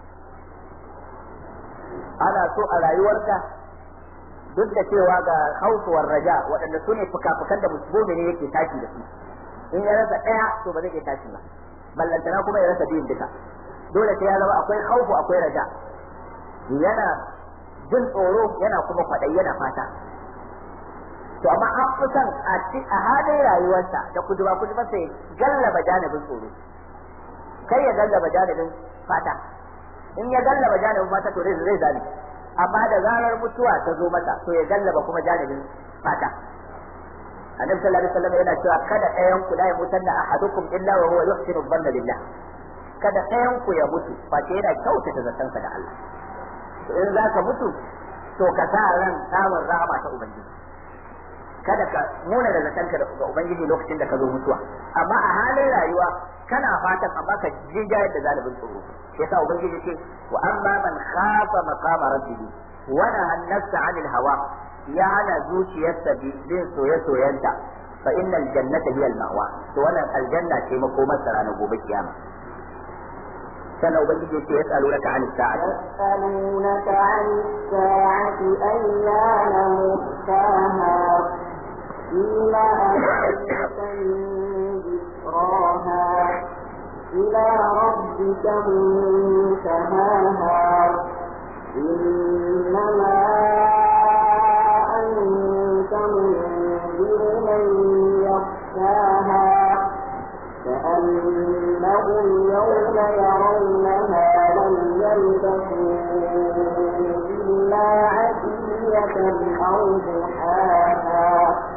ana so a rayuwarka duk da cewa ga hausuwar raja waɗanda su ne fuka-fukan da musulmi ne yake tashi da su in ya rasa ɗaya to ba zai iya tashi ba ballantana kuma ya rasa biyun duka dole sai ya zama akwai haufu akwai raja yana jin tsoro yana kuma kwaɗayi yana fata to amma an fi son a halin rayuwarsa da kuduba kuduba sai gallaba janibin tsoro kai ya gallaba janibin fata in ya gallaba janibin fata to zai zai amma da zarar mutuwa ta zo masa to ya gallaba kuma janibin fata annabi sallallahu alaihi wasallam yana cewa kada ɗayan ku la yamutan da ahadukum illa wa huwa yuhsinu dhanna billah kada ɗayan ku ya mutu face yana kyautata zatansa da Allah in za ka mutu to ka sa ran samun rahama ta ubangiji kada ka muna da zatanka ga ubangiji lokacin da ka zo mutuwa amma a halin rayuwa kana fatan amma ka jinjayar da zalibin tsoro shi yasa ubangiji ce wa amma man khafa maqama rabbih wa naha an-nafsa 'anil hawa ya hana zuciyarsa bin soye-soyenta fa innal jannata hiya al-ma'wa to wannan aljanna ce makomar sa ranar gobe kiyama sannan ubangiji ce ya tsalo naka 'anil sa'ati يسألونك عن الساعة أيان مرساها فيما أنت من ذكراها إلى ربك منتهاها إنما أنت منذر من يخشاها كأنهم يوم يرونها لم يلبثوا إلا عشية أو ضحاها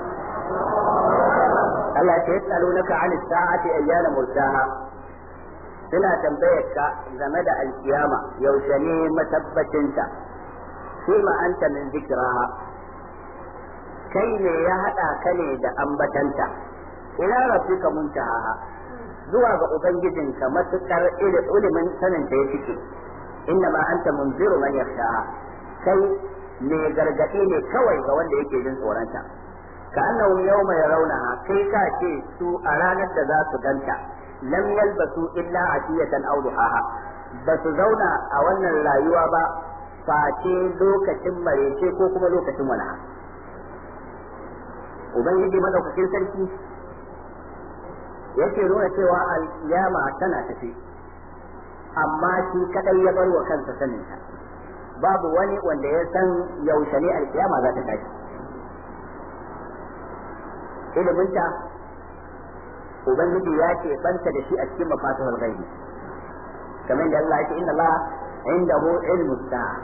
Allah ce yasalunaka 'an as-sa'ati ayyana mursaha suna tambayar ka game da alkiyama yaushe ne matabbacinta shi ma anta min zikraha kai ne ya hada ka ne da ambatanta ila rabbika muntaha zuwa ga ubangijinka matukar ilimin sanin ta ya fike inna ma anta munziru man yakhshaha kai ne gargadi ne kawai ga wanda yake jin tsoronta ka annahum yawma yarawnaha kai ka ce su a ranar da za su ganta lam yalbasu illa atiyatan aw duhaha ba su zauna a wannan rayuwa ba face lokacin marece ko kuma lokacin walaha ubangiji madaukakin sarki yake nuna cewa alkiyama tana tafi amma shi kadai ya bar wa kansa saninta babu wani wanda ya san yaushe ne alkiyama za ta tashi iliminta ubangiji ya ce banta da shi a cikin mafatihul ghaibi kamar da Allah ya ce inna Allah indahu ilmu sa'a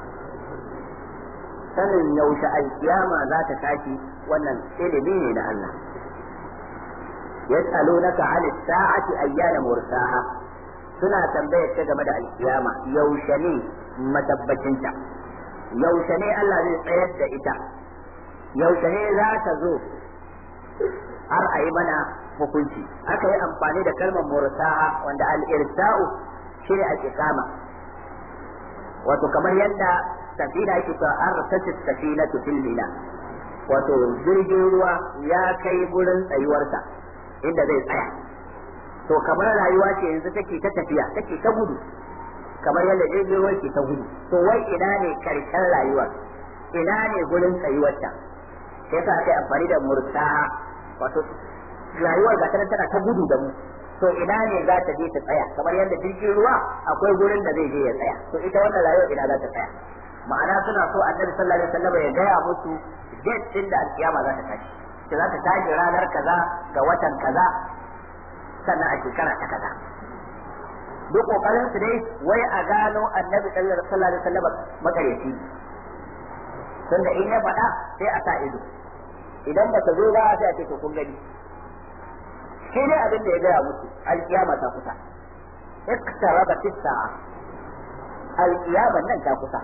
sanin yaushe alkiyama za ta tashi wannan ilimi ne da Allah yas'alunaka 'an as-sa'ati ayyana mursaha suna tambayar ta game da alkiyama yaushe ne matabbacinta yaushe ne Allah zai tsayar da ita yaushe ne za ta zo har a yi mana hukunci aka yi amfani da kalmar mursa'a wanda al-irsa'u shine al-iqama wato kamar yadda safina yake cewa arsatit safinatu fil mina wato jirgin ruwa ya kai gurin tsayuwarsa inda zai tsaya to kamar rayuwa ce yanzu take ta tafiya take ta gudu kamar yadda jirgin ruwa ke ta gudu to wai ina ne karshen rayuwar ina ne gurin tsayuwarta sai sa aka yi amfani da mursaha wato rayuwar ga tana tana ta gudu da mu to ina ne za ta je ta tsaya kamar yadda jirgin ruwa akwai gurin da zai je ya tsaya to ita wannan rayuwar ina za ta tsaya ma'ana suna so annabi sallallahu alaihi wasallam ya gaya musu date din da alkiyama za ta tashi ce za ta tashi ranar kaza ga watan kaza sannan a shekara ta kaza duk kokarin su dai wai a gano annabi sallallahu alaihi wasallam makaryaci tunda in ya faɗa sai a sa ido idan ba ta zo ba sai a ce to kun gani shi ne abin da ya gaya musu alkiyama ta kusa iktarabat as-sa'a alkiyaman nan ta kusa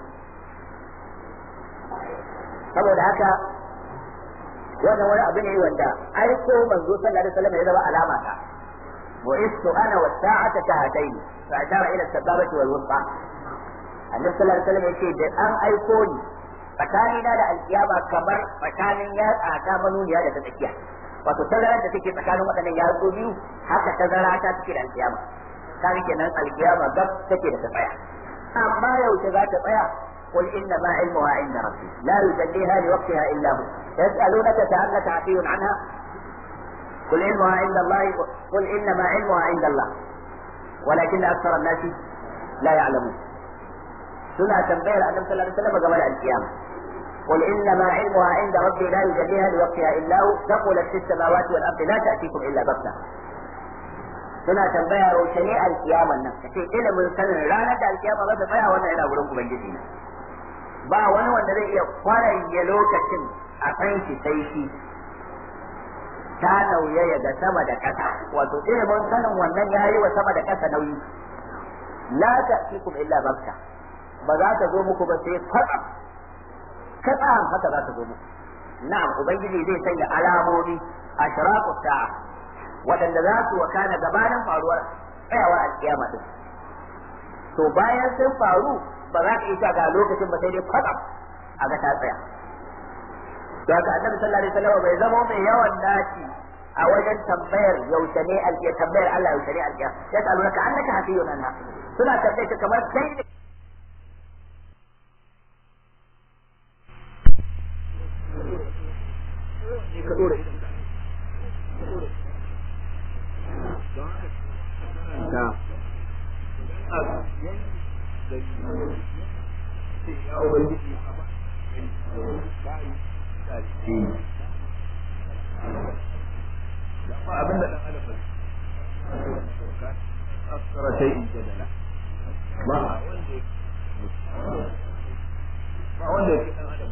saboda haka wannan wani abu ne wanda aiko manzo sallallahu alaihi wasallam ya zama alama ta wa istu ana wa sa'ata kahatayn fa ashara ila sababati wal wusta annabi sallallahu alaihi wasallam yace da an aiko ni tsakanina da alkiyama kamar tsakanin yatsa ta manuniya da ta tsakiya wato tazarar da take tsakanin waɗannan yatsu biyu haka tazara ta take da alkiyama kan kenan alkiyama gab take da ta tsaya amma yaushe za ta tsaya قل انما علمها عند ربي لا يجليها لوقتها الا هو يسالونك كانك عفي عنها قل علمها عند الله قل انما علمها عند الله ولكن اكثر الناس لا يعلمون سنة تنبيه النبي صلى الله عليه وسلم قبل القيامة قل انما علمها عند ربي لا يجليها لوقتها الا هو ثقلت في السماوات والارض لا تاتيكم الا بغته suna tambaya yaushe ne alkiyaman nan kace ilimin sanin ranar da alkiyama za ta tsaya wannan yana wurin ubangiji ne ba wani wanda zai iya kwaranye lokacin a kan shi sai shi ta nauyaya ga sama da ƙasa wato ilimin sanin wannan ya yi wa sama da ƙasa nauyi la ta'tikum illa bakta ba za ta zo muku ba sai kwatsam katsam haka za ta zo muku na'am ubangiji zai sanya alamomi ashraqu sa'a waɗanda za su wakana gabanin faruwar tsayawar alkiyama din to bayan sun faru ba za ka isa ga lokacin ba sai dai kwatsam a ga ta tsaya to haka annabi sallallahu alaihi wasallam bai zama mai yawan naci a wajen tambayar yaushe ne alkiya tambayar Allah yaushe ne alkiya ya ta alaka annaka hafiyun anha suna tambayar ka kamar kai ne ka dore ka ya ubangiji ba abin da dan adam ba aksara shay'in jadala ba wanda ba wanda yake dan adam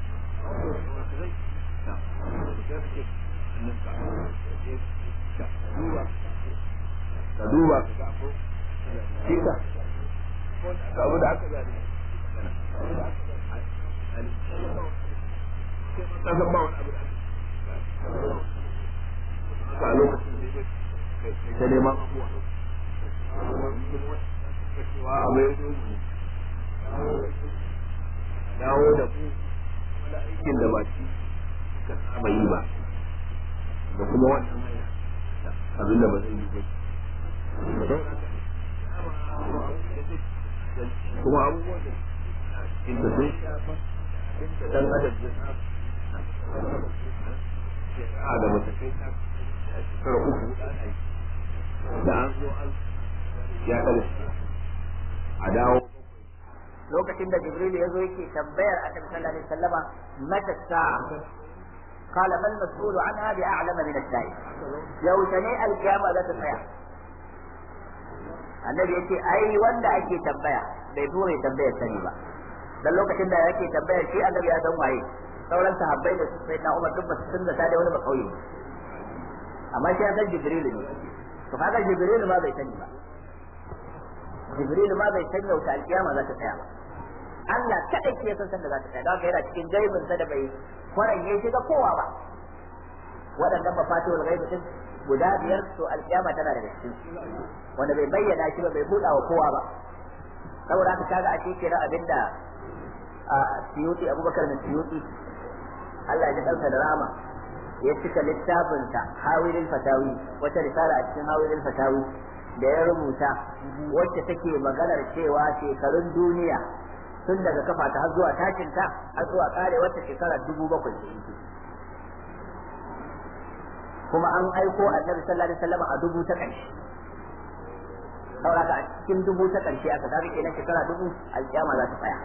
ka duba ka ga ko kika ko abu da aka zane ka san ba wani abu da aka a lokacin da ya ta neman abuwa cewa abu ya zo dawo da ku da aikin da ba shi ka saba yi ba da kuma wannan abin da ba zai yi ba kuma abubuwan da inda sun shafa inda dan adam ya saba a da mace kai ta shekara uku da an zo an ya kada a dawo lokacin da jibril ya zo yake tambayar annabi sallallahu alaihi wasallama mata sa'a قال ما المسؤول عنها بأعلم من السائل لو سني القيامة لا تسيا annabi yace ai wanda ake tambaya bai so mai tambayar sani ba dan lokacin da yake tambayar shi annabi ya san waye sauran sahabbai da su sai na Umar duk basu sun da da wani ba kauye amma shi ya san Jibril ne to kaga Jibril ma bai sani ba jibril ma bai san yauta alkiyama za ta tsaya ba Allah kadai ke san san da za ta tsaya don yana cikin gaibin sa da bai kwaranye shi ga kowa ba waɗannan mafatihul ghaib din guda biyar to alkiyama tana da cikin wanda bai bayyana shi ba bai buɗa wa kowa ba saboda haka kaga a cikin abinda a siyuti abubakar bin siyuti Allah ya ɗauka da rama ya cika littafinsa hawilin fatawi wata risala a cikin hawilin fatawi da ya rubuta wacce take maganar cewa shekarun duniya tun daga kafa ta har zuwa tashinta har zuwa kare wata shekara dubu bakwai da yake kuma an aiko annabi sallallahu alaihi wasallam a dubu ta ƙarshe saboda a cikin dubu ta ƙarshe aka kaga kenan shekara dubu alƙiyama za ta tsaya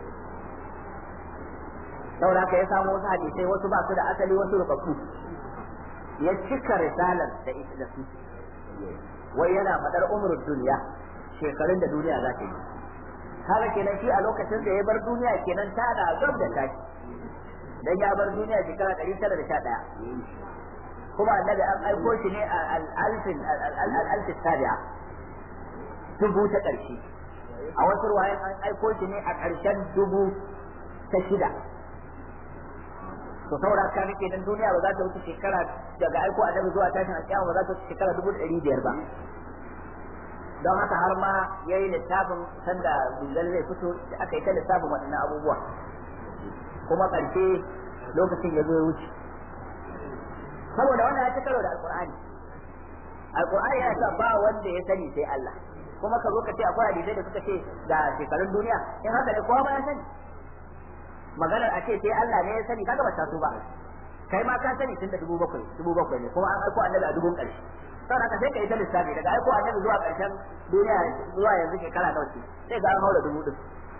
saboda haka ya samu wasu hadisai wasu ba su da asali wasu rubabbu ya cika risalar da ita da su wai yana fadar umrul duniya shekarun da duniya za ta yi haka kenan shi a lokacin da ya bar duniya kenan ta da gab da tashi dan ya bar duniya shekara 911 kuma annabi an aiko shi ne a al-alfin al-alfin sabi'a dubu ta ƙarshe a wasu ruwayan an aiko shi ne a ƙarshen dubu ta shida to saboda ka nake dan duniya ba za ta wuce shekara daga aiko annabi zuwa tashin alƙiyama ba za ta wuce shekara dubu da ɗari biyar ba don haka har ma ya yi littafin sanda bilal zai fito da aka yi ta littafin waɗannan abubuwa kuma ƙarshe lokacin ya zo ya wuce saboda wannan ya ci karo da alƙur'ani alƙur'ani yana sa ba wanda ya sani sai Allah kuma ka zo ka ce akwai hadisai da suka ce ga shekarun duniya in haka ne kowa ba ya sani maganar a ce sai Allah ne ya sani kaga ba ta so ba kai ma ka sani tun da dubu bakwai dubu bakwai ne kuma an aiko annabi a dubun ƙarshe saboda ka sai ka yi ta lissafi daga aiko annabi zuwa ƙarshen duniya zuwa yanzu shekara nawa ce sai ga an haura dubu din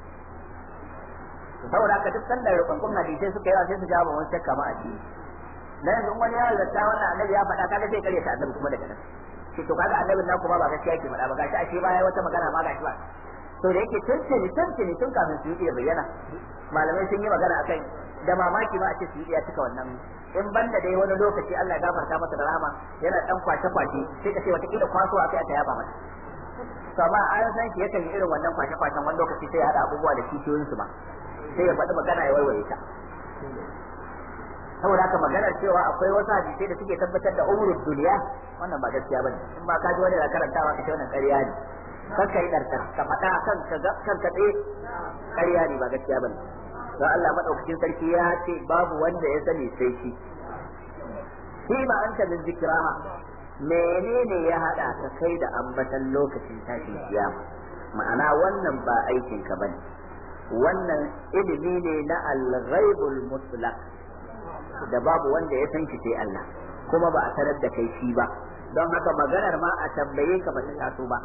saboda ka duk sanda rukunkun hadisai suka yawa sai su jawo wani shakka ma a ciki na yanzu wani ya zata wannan annabi ya faɗa kaga sai kare ta annabi kuma daga nan shi to kaga annabin nan kuma ba gaskiya yake faɗa ba gashi ashe baya wata magana ma gashi ba to da yake tuntuni tuntuni tun kafin su yi bayyana malamai sun yi magana akai da mamaki ba a ce su yi ya cika wannan in banda dai wani lokaci Allah ya gafarta masa da rahama yana dan kwace kwace sai ka ce wata kila kwaso akai aka yaba masa to amma an san shi yakan yi irin wannan kwace kwacen wani lokaci sai ya hada abubuwa da kishiyoyin su ba sai ya faɗi magana ya warware ta saboda haka maganar cewa akwai wasu hadisai da suke tabbatar da umrul duniya wannan ba gaskiya bane in ba ka ji wani da karantawa ka ce wannan ƙarya ne kanka yi ɗarkar ka faɗa kanka kanka tsaye ƙarya ne ba gaskiya bane don Allah madaukakin sarki ya ce babu wanda ya sani sai shi shi ma anta min zikraha menene ya hada ka kai da ambatan lokacin tashin kiyama ma'ana wannan ba aikin ka bane wannan ilimi ne na al-ghaibul mutlaq da babu wanda ya san shi sai Allah kuma ba a tarar da kai shi ba don haka maganar ma a tambaye ka ba ta taso ba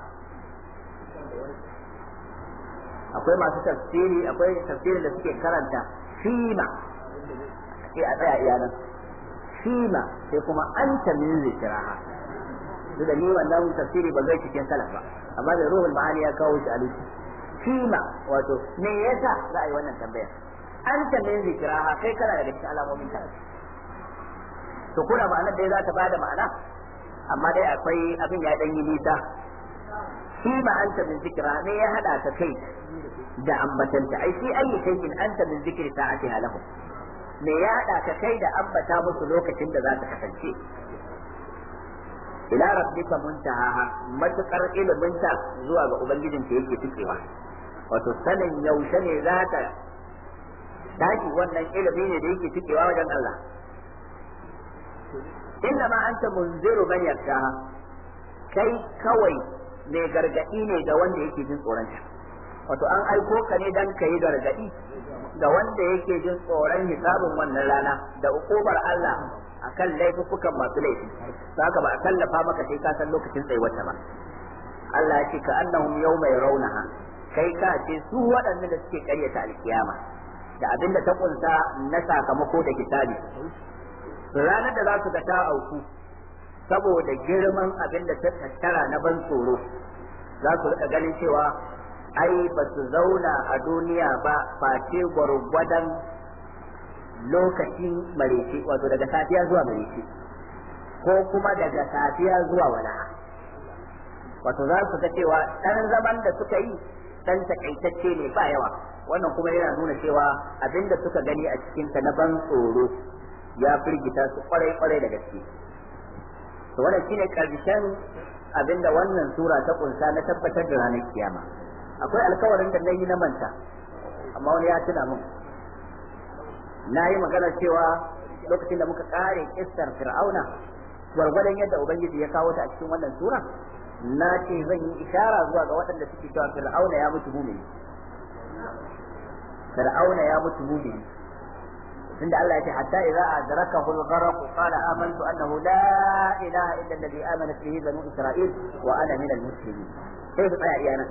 akwai masu tafsiri akwai tafsirin da suke karanta fima sai a tsaya iyanan fima sai kuma anta min zikraha duk da ni wannan tafsiri ba zai cikin salaf ba amma da ruhul ma'ani ya kawo shi a lusi fima wato me yasa za a yi wannan tambaya anta min zikraha kai kana daga cikin alamomin ta to kuna ma'anar dai za ta bada ma'ana amma dai akwai abin ya dan yi nisa shi ma anta min zikra ne ya hada ta kai da ambatanta ai shi ayi shay'in anta min zikri sa'atiha lahu me ya hada ka kai da ambata musu lokacin da za ta kasance ila rabbika muntaha matukar iliminta zuwa ga ubangijin ta yake tikewa wato sanin yaushe ne za ta tashi wannan ilimi ne da yake tikewa wajen Allah inna ma anta munziru man yakshaha kai kawai mai gargadi ne ga wanda yake jin tsoron ta wato an aiko ka ne dan kai gargadi ga wanda yake jin tsoron hisabin wannan rana da ukubar Allah akan laifukan masu laifi saka ba a kallafa maka sai ka san lokacin tsayuwarta ba Allah ya ce ka annahum yawma yarawnaha kai ka ce su waɗannan da suke karyata alkiyama da abin da ta kunsa na sakamako da kitabi ranar da za su ga ta auku saboda girman abin da ta tattara na ban tsoro za su rika ganin cewa ai ba su zauna a duniya ba face gwargwadon lokacin marece wato daga safiya zuwa marece ko kuma daga safiya zuwa walaha wato za su ga cewa dan zaman da suka yi dan takaitacce ne ba yawa wannan kuma yana nuna cewa abinda suka gani a cikin ta na ban tsoro ya firgita su kwarai kwarai da gaske to wannan shine karshen abinda wannan sura ta kunsa na tabbatar da ranar kiyama akwai alkawarin da nayi na manta amma wani ya tuna min na yi magana cewa lokacin da muka kare kissar fir'auna gwargwadon yadda ubangiji ya kawo ta a cikin wannan sura na ce zan yi ishara zuwa ga waɗanda suke cewa fir'auna ya mutu mumini fir'auna ya mutu mumini tunda Allah ya ce hatta idza adrakahu al-gharq qala amantu annahu la ilaha illa alladhi amanat bihi banu isra'il wa ana min al-muslimin sai su tsaya iyana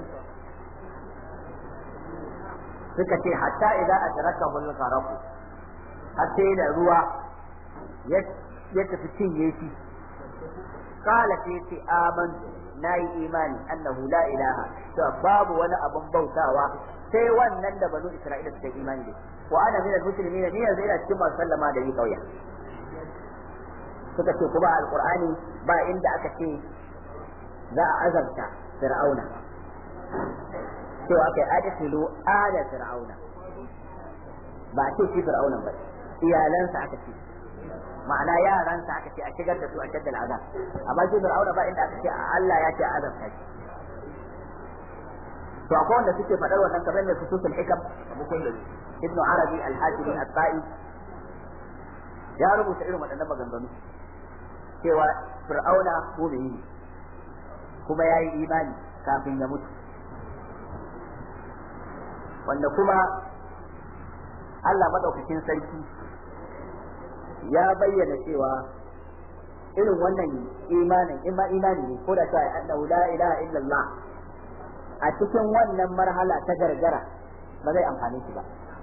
suka ce hatta idza adrakahu al-gharq hatta da ruwa ya tafi cinye shi qala sai ce amantu nayi imani annahu la ilaha to babu wani abun bautawa sai wannan da banu isra'ila suka yi imani da wa ana min al-muslimin ni yanzu ina cikin masu sallama da yi kauya suka ce kuma alqur'ani ba inda aka ce za a azabta fir'auna cewa aka yi adkhilu ala fir'auna ba a ce shi fir'auna ba iyalansa aka ce ma'ana yaransa aka ce a shigar da su a shaddal azab amma shi fir'auna ba inda aka ce Allah ya ce azab ta shi to akwai wanda suke faɗar wannan kamar mai fususul hikam bukun da ibnu arabi al-hasimi al-ta'i ya rubuta irin waɗannan maganganu cewa fir'auna mu'mini ne kuma ya yi imani kafin ya mutu wanda kuma Allah madaukakin sarki ya bayyana cewa irin wannan imanin in ma imani ne ko da cewa annahu la ilaha illallah a cikin wannan marhala ta gargara ba zai amfani shi ba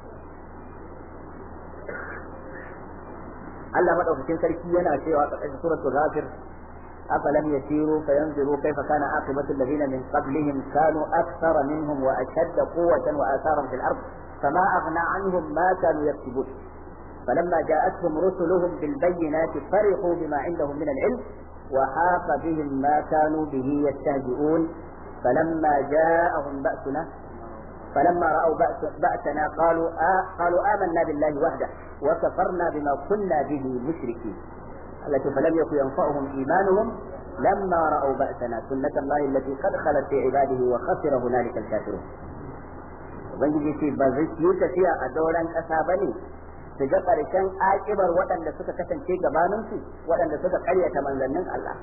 Allah madaukakin sarki yana cewa a ƙarƙashin suratul ghafir أفلم يسيروا فينظروا كيف كان عاقبة الذين من قبلهم كانوا أكثر منهم وأشد قوة وآثارا في الأرض فما أغنى عنهم ما كانوا يكسبون فلما جاءتهم رسلهم بالبينات فرحوا بما عندهم من العلم وحاق بهم ما كانوا به يستهزئون فلما جاءهم بأسنا فلما رأوا بأس بأسنا قالوا آه قالوا آمنا بالله وحده وكفرنا بما كنا به مشركين التي فلم يكن ينفعهم إيمانهم لما رأوا بأسنا سنة الله التي قد خلت في عباده وخسر هنالك الكافرون ubangiji ce ba zai yi tafiya a doron ƙasa ba ne su ga ƙarshen aƙibar waɗanda suka kasance gabaninsu waɗanda suka ƙaryata manzannin Allah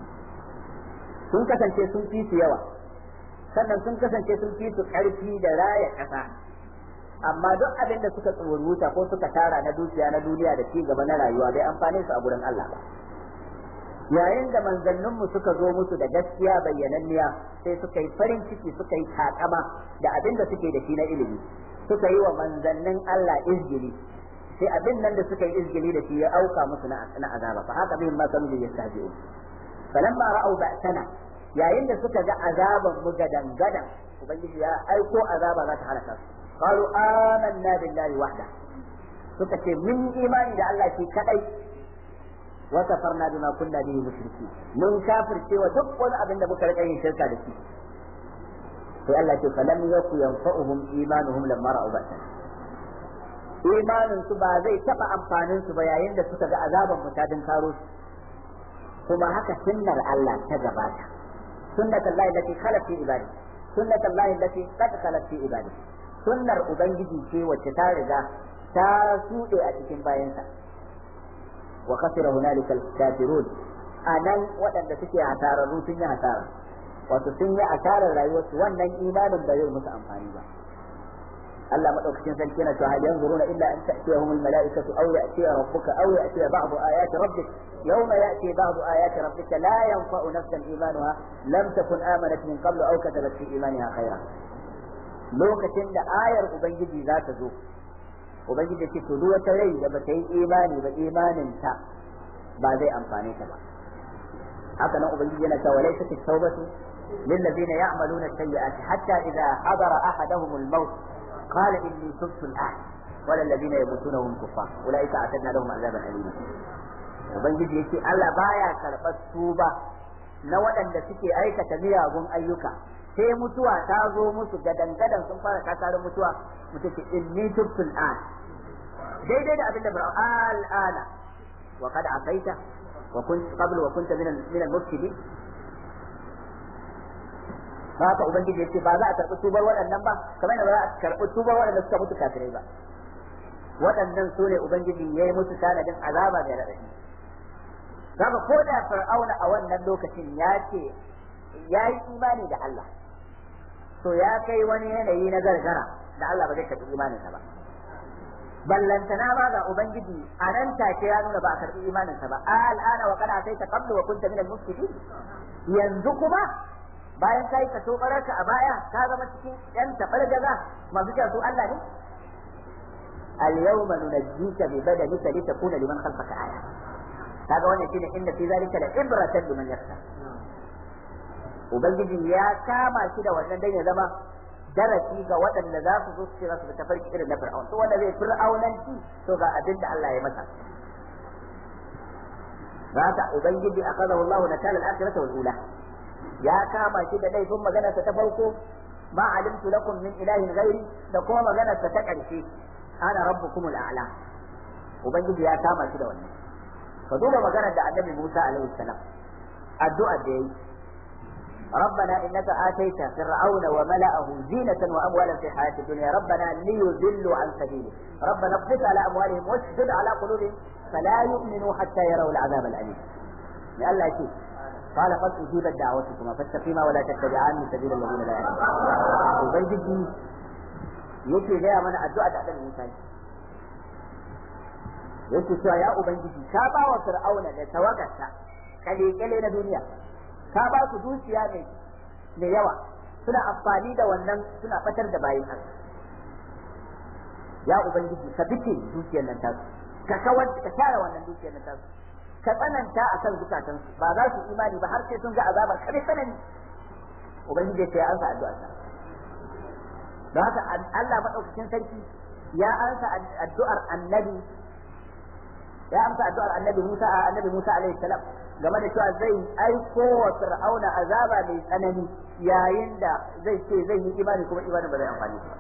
sun kasance sun fi su yawa sannan sun kasance sun fi su ƙarfi da raya ƙasa amma duk abin da suka tsoruta ko suka tara na dukiya na duniya da ci gaba na rayuwa bai amfane su a gurin Allah ba yayin da manzanninmu suka zo musu da gaskiya bayyananniya sai suka yi farin ciki suka yi takama da abin da suke da shi na ilimi suka yi wa manzannin Allah izgili sai abin nan da suka yi izgili da shi ya auka musu na azaba fa haka bihim ma kanu yastahzi'un falamma ra'au ba'sana yayin da suka ga azaban mu gadan gadan ubangiji ya aiko azaba za ta halaka su qalu amanna billahi wahda suka ce mun imani da Allah shi kadai wa kafarna bima kunna bihi mushriki mun kafirce wa duk wani abin da muka rika yin shirka da shi sai Allah ce falam yaku yanfa'uhum imanuhum lamma ra'u ba'sana imanin su ba zai taba amfanin su ba yayin da suka ga azaban mutadin karo su kuma haka sunnar Allah ta gabata sunnat Allah allati khalat fi ibadi sunnat Allah allati qad khalat fi ibadi sunnar ubangiji ce wacce ta riga ta sude a cikin bayansa wa khasira hunalika al-kafirun anan waɗanda suke hasararru sun yi hasara wato sun yi asarar rayuwarsu wannan imanin ba zai musu amfani ba Allah madaukakin sarki yana cewa hal yanzuruna illa an ta'tiyahum al-mala'ikatu aw ya'ti rabbuka aw ya'ti ba'du ayati rabbik yawma ya'ti ba'du ayati rabbika la yanfa'u nafsan imanuha lam takun amanat min qablu aw katabat fi imaniha khayra lokacin da ayar ubangiji za ta zo ubangiji ce to duk wata rai da bata yi imani ba imanin ta ba zai amfane ta ba haka nan ubangiji yana cewa laysa at-tawbatu للذين يعملون السيئات حتى إذا حضر أحدهم الموت قال إني تبت الآن ولا الذين يموتون وهم كفار أولئك أعتدنا لهم عذابا أليما ubangiji yake Allah baya karɓar tuba na waɗanda suke aikata miyagun ayyuka sai mutuwa ta zo musu gadan gadan sun fara kakarin mutuwa mutum ce inni tubtu al'an daidai da abin da bar al'ana wa qad asaita wa kunt qabl wa kunta min min al-mufsidin haka ubangiji yace ba za a karɓi tubar waɗannan ba kamar yadda ba za a karɓi tubar waɗanda suka mutu kafirai ba waɗannan su ne ubangiji ya yi musu tanadin azaba mai raɗaɗi Zaka ko da fir'auna a wannan lokacin ya ce ya yi imani da Allah to ya kai wani yanayi na gargara da Allah ba zai karɓi imaninsa ba ballantana ba ga ubangiji a nan take ya nuna ba a karɓi imaninsa ba al'ana wa kana sai ta qablu wa kunta min al-mufsidin yanzu kuma bayan kai ka so baraka a baya ka zama cikin yan tabargaza masu cewa su Allah ne al-yawma nunajjika bi badanika litakuna liman khalfaka aya kaga wannan shine inda fi zalika la ibratan liman yakhsha ubangiji ya kama shi da wannan dan ya zama darasi ga waɗanda za su zo su ce za su bi tafarki irin na fir'aun to wanda zai fir'aunanci to ga abin da Allah ya masa haka ubangiji akhadahu Allah nakala al-akhirah wal ula ya kama shi da laifin maganarsa ta farko ma alimtu lakum min ilahin ghairi da kuma maganarsa ta ƙarshe ana rabbukumul a'la ubangiji ya kama shi da wannan ka duba maganar da annabi Musa alaihi salam addu'a da yayi ربنا إنك آتيت فرعون وملأه زينة وأموالا في الحياة الدنيا ربنا ليضلوا عن سبيلك ربنا اقبض على أموالهم واشدد على قلوبهم فلا يؤمنوا حتى يروا العذاب الأليم لأن لا شيء قال قد أجيبت دعوتكما فاستقيما ولا تتبعان سبيل الذين لا يعلمون وبنجي yake gaya mana addu'a da Annabi Musa yake cewa ya ubangiji ka ba wa fir'auna da tawagarsa kale-kale na duniya ka ba su dukiya mai mai yawa suna amfani da wannan suna fatar da bayin Allah ya ubangiji ka bice dukiyar nan tasu ka kawar ka share wannan dukiyar nan tasu ka tsananta akan zukatansu ba za su imani ba har sai sun ga azabar kare tsanani ubangiji ya ansa addu'a ta don haka Allah madaukakin sarki ya ansa addu'ar annabi ya amsa addu'ar annabi Musa annabi Musa alaihi salam game da cewa zai aiko wa fir'auna azaba mai tsanani yayin da zai ce zai yi imani kuma imani ba zai amfani ba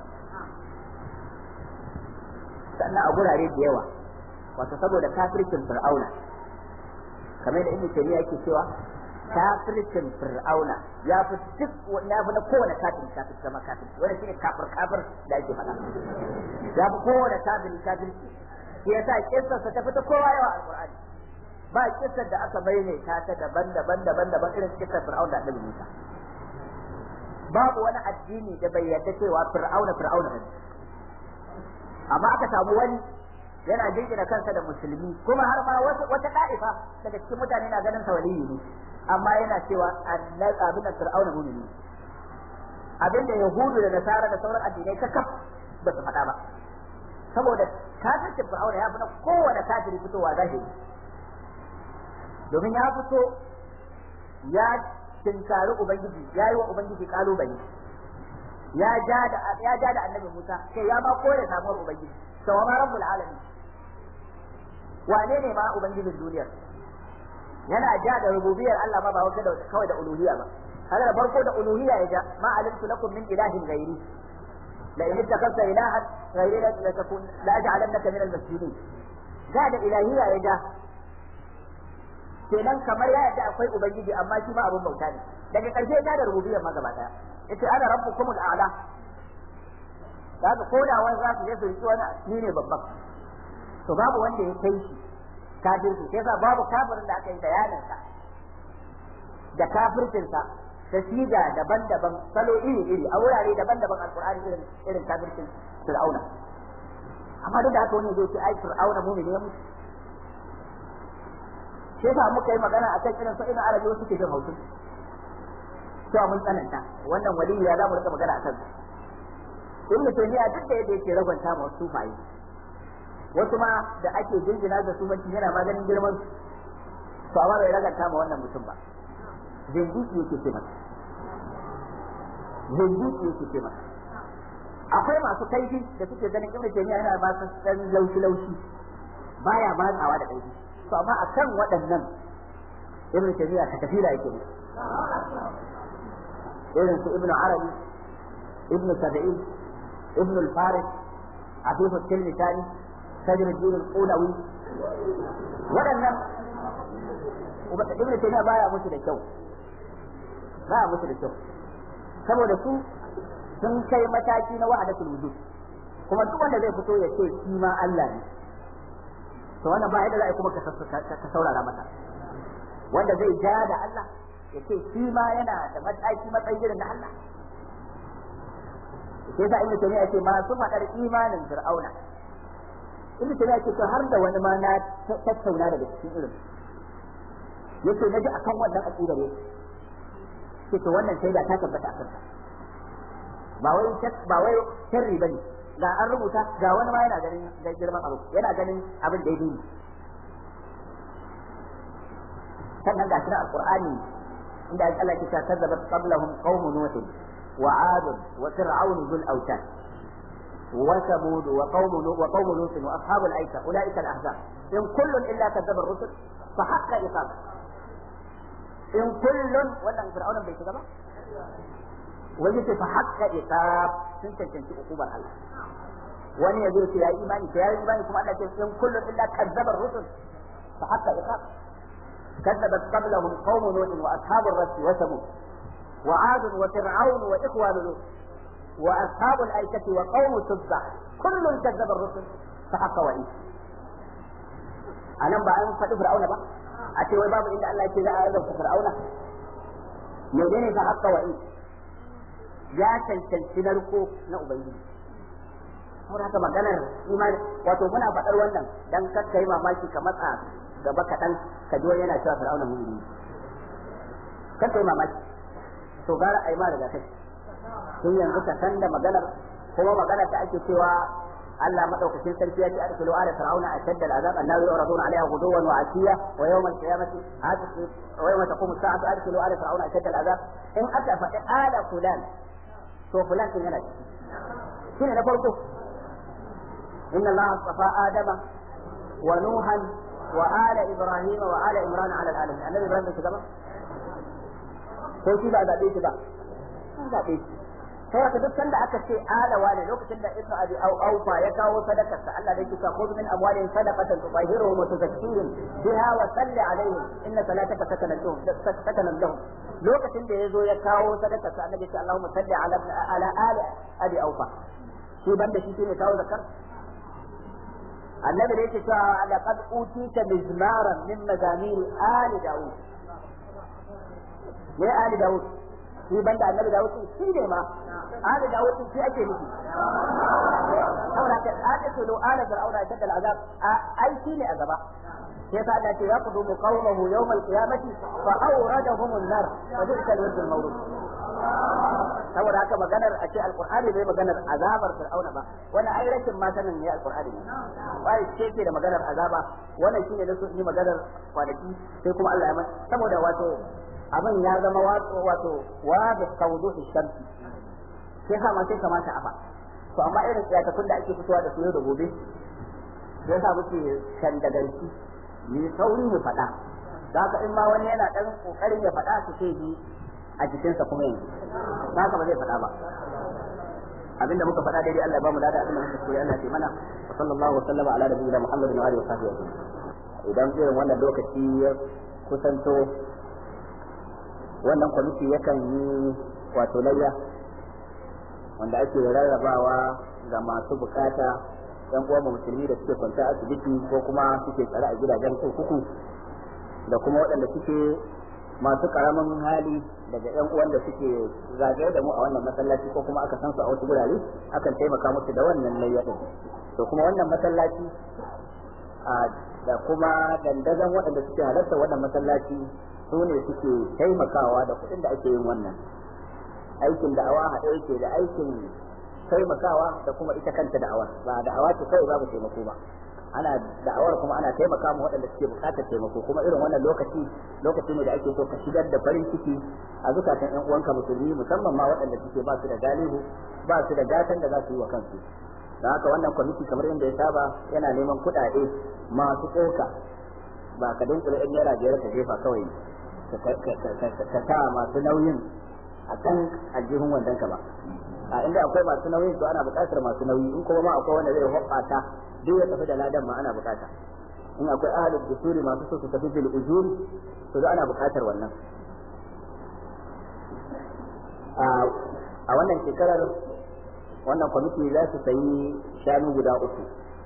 sannan a gurare da yawa wato saboda kafircin fir'auna kamar da ibnu taymiya yake cewa kafircin fir'auna ya fi duk ya fi na kowane kafin kafin kama kafin wanda shine kafir kafir da ake faɗa ya fi kowane kafin kafin shi yasa kissarsa ta fita kowa yawa alqur'ani ba kissar da aka maimaita ta daban-daban daban-daban irin kissar fir'auna da annabi Musa babu wani addini da bai yarda cewa fir'auna fir'auna ne amma aka samu wani yana jingina kansa da musulmi kuma har ma wata da'ifa daga cikin mutane na ganin sa waliyi ne amma yana cewa annabi abin da fir'auna mu'mini abin da yahudu da nasara da sauran addinai ta kaf ba su faɗa ba saboda kafircin fir'auna ya fi na kowane kafiri fitowa zahiri domin ya fito ya tinkari ubangiji ya yi wa ubangiji kalubale ya ja da ya ja da annabi Musa kai ya ma kore samuwar ubangiji to ma rabbul alamin wane ne ma ubangijin duniyar yana ja da rububiyar Allah ma ba wata da kawai da uluhiyya ba hada da farko da uluhiyya ya ja ma alimtu lakum min ilahin ghairi la in ittakhadta ilahan ghairi la takun la aj'alannaka min al-masjidin ja da ilahiyya ya ja kenan kamar ya yadda akwai ubangiji amma shi ma abun bauta ne daga karshe ya da rububiyyar ma gaba daya yace ana rabbukumul a'la daga koda wani za su je su riki wani ni ne babban to babu wanda ya kai shi kafirci sai sa babu kafirin da aka yi bayanin sa da kafircin sa da siga daban-daban salo iri-iri a wurare daban-daban alqur'ani irin irin kafircin fir'auna amma duk da haka wani zai ce ai fir'auna mu'mini ya mutu shi yasa muka yi magana akan irin su ina arabi wasu ke jin hausu cewa mun tsananta wannan waliyi ya zamu rika magana akan ibn taymiya duk da yadda yake ragwanta ma wasu fayi wasu ma da ake jinjina da su manci yana maganin girman to amma bai raganta ma wannan mutum ba zindiki yake ce masa zindiki yake ce masa akwai masu kaifi da suke ganin ibn taymiya yana ba su dan laushi laushi baya matsawa da kaifi to amma akan waɗannan ibn tabiya ka tafi da yake irin su ibn arabi ibn sab'in ibn al-farid afif al-tilmitani sajr al-din al-qulawi waɗannan ibn tabiya baya musu da kyau baya musu da kyau saboda su sun kai mataki na wahdatul wujud kuma duk wanda zai fito ya ce shi ma Allah ne to wannan ba yadda za a kuma ka saurara masa wanda zai ja da Allah ya ce shi ma yana da mataki matsayi irin na Allah sai sa ibnu taymiya ce masu fadar imanin fir'auna ibnu taymiya ce to har da wani ma na tattauna daga cikin irin yace naji akan wannan aqidar yake ce to wannan sai da ta tabbata akan ta ba wai ba wai sharri bane ga an rubuta ga wani ma yana ganin da girman abu yana ganin abin da yake sannan ga shi alqur'ani inda Allah ke cewa kazzabat qablahum qaum nuh wa 'ad wa fir'aun dhul awtad wa thamud wa qaum nuh wa qaum lut wa ashab al-aika ulaika al-ahzab in kullun illa kadzaba ar-rusul fa haqqa iqab in kullun wannan fir'aun bai shiga ba wani ce fa haqqa iqab sun cancanci ukubar Allah wani yazo ce yayi imani to yayi imani kuma Allah ce in kullun illa kadzaba ar-rusul fa haqqa iqab كذبت قبلهم قوم نوح واصحاب الرس وثمود وعاد وفرعون واخوان لوط واصحاب الايكه وقوم تبع كل كذب الرسل فحق وعيد anan ba an faɗi fir'auna ba a ce wai babu inda Allah ya ce za a azabta fir'auna menene fa haqqa wa'i ya cancanci narko na ubangiji saboda haka maganar imani wato muna faɗar wannan dan kakka yi mamaki ka matsa gaba kaɗan ka ji wani yana cewa fir'auna mu'mini kakka yi mamaki to gara a yi ma daga kai tun yanzu ka san da maganar kuma maganar da ake cewa Allah madaukakin sarki ya ce adkhulu ala fir'auna ashadda al'azab annahu yuraduna 'alayha ghuduwan wa 'ashiya wa yawm al-qiyamati wa yawma taqumu as-sa'atu adkhulu ala fir'auna ashadda al'azab in aka faɗi ala fulan to fulan din yana ciki shine na farko inna Allah astafa adama wa nuhan wa ala ibrahim wa ala imran ala alamin annabi ibrahim bai shiga ba ko shi ba zabe shi ba an zabe shi sai ka duk sanda aka ce alawa ne lokacin da ibnu abi au aufa ya kawo sadakar sa Allah da yake cewa khudh min amwalihim sadaqatan tutahhiruhum wa tuzakkihim biha wa salli alaihim inna salataka sakanan lahum sakanan lahum lokacin da yazo ya kawo sadakar sa annabi ya Allahumma salli ala ala ali abi aufa shi banda shi ne kawo zakar annabi da yake cewa laqad utita mizmaran min mazamir ali daud ne ali daud shi banda annabi Dawud din shi ne ma ali Dawud din shi ake nufi saboda ka aka ce lo ala fir'auna shadda al'azab ai shi ne a gaba sai sa Allah ce ya kudu qawmahu yawm al-qiyamati fa awradahum an-nar wa bi'sa al-wird al-mawrud saboda haka maganar a ce alqur'ani bai maganar azabar fir'auna ba wannan ai rashin ma sanin ne alqur'ani ne bai ce ke da maganar azaba wannan shine da su yi maganar kwanaki sai kuma Allah ya mai saboda wato abin ya zama wato wato wa da tawduhi shamsi sai sa ma sai kamata a ba to amma irin tsiyakakun da ake fitowa da su yau da gobe sai sa muke kan da garki ni sauri mu faɗa da haka in ma wani yana dan kokarin ya faɗa su sai bi a jikinsa kuma yanzu ba haka ba zai faɗa ba abinda muka faɗa daidai Allah ya bamu lada abinda muka koyi Allah ya mana wa sallallahu wa sallama ala nabiyina Muhammadin wa alihi wa sahbihi idan irin wannan lokaci ya kusanto wannan kwamiti yakan yi wato layya wanda ake rarrabawa ga masu bukata yan uwan musulmi da suke kwanta asibiti ko kuma suke tsare a gidajen kurkuku da kuma waɗanda suke masu karamin hali daga yan uwan da suke zagaye da mu a wannan masallaci ko kuma aka san su a wasu gurare akan taimaka musu da wannan layya din to kuma wannan masallaci da kuma dandazon waɗanda suke halarta wannan masallaci su ne suke taimakawa da kuɗin da ake yin wannan aikin da'awa haɗe yake da aikin taimakawa da kuma ita kanta da'awar ba da'awa ce kawai babu taimako ba ana da'awar kuma ana taimaka ma waɗanda suke buƙatar taimako kuma irin wannan lokaci lokaci ne da ake so ka shigar da farin ciki a zukatan ƴan uwanka musulmi musamman ma waɗanda suke ba su da galihu ba su da gatan da za su yi wa kansu da haka wannan kwamiti kamar yadda ya saba yana neman kuɗaɗe masu tsoka ba ka dinkula ɗan naira biyar ka jefa kawai ka sa masu nauyin a kan aljihun wandon ka ba a inda akwai masu nauyin to ana buƙatar masu nauyi in kuma ma akwai wanda zai hoɓɓata duk ya tafi da ladan ma ana buƙata in akwai ahalin dusuri masu so su tafi bil ujuri to da ana buƙatar wannan a wannan shekarar wannan kwamiti za su sayi shanu guda uku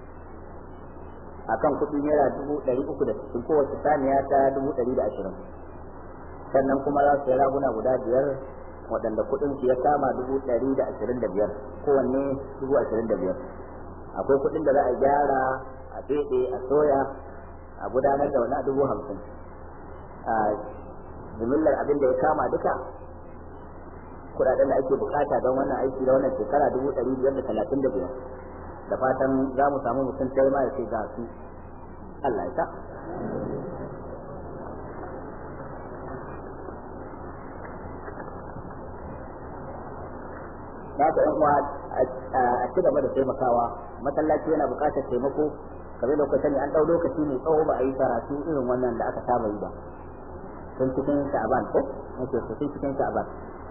akan kuɗi naira dubu ɗari uku da sittin kowace saniya ta dubu ɗari da ashirin sannan kuma za su yi raguna guda biyar waɗanda kuɗin su ya kama dubu ɗari da ashirin da biyar kowanne dubu ashirin da biyar akwai kuɗin da za a gyara a feɗe a soya a gudanar da wani dubu hamsin a jimillar abin da ya kama duka kuɗaɗen da ake bukata don wannan aiki da wannan shekara dubu ɗari biyar da talatin da biyar da fatan za mu samu mutum sai ma ya ce ga su Allah ya sa na ka yan uwa a ci gaba da taimakawa masallaci yana buƙatar taimako kamar da sani an ɗau lokaci mai tsawo ba a yi karatu irin wannan da aka saba yi ba tun cikin sha'aban ko nake so tun cikin sha'aban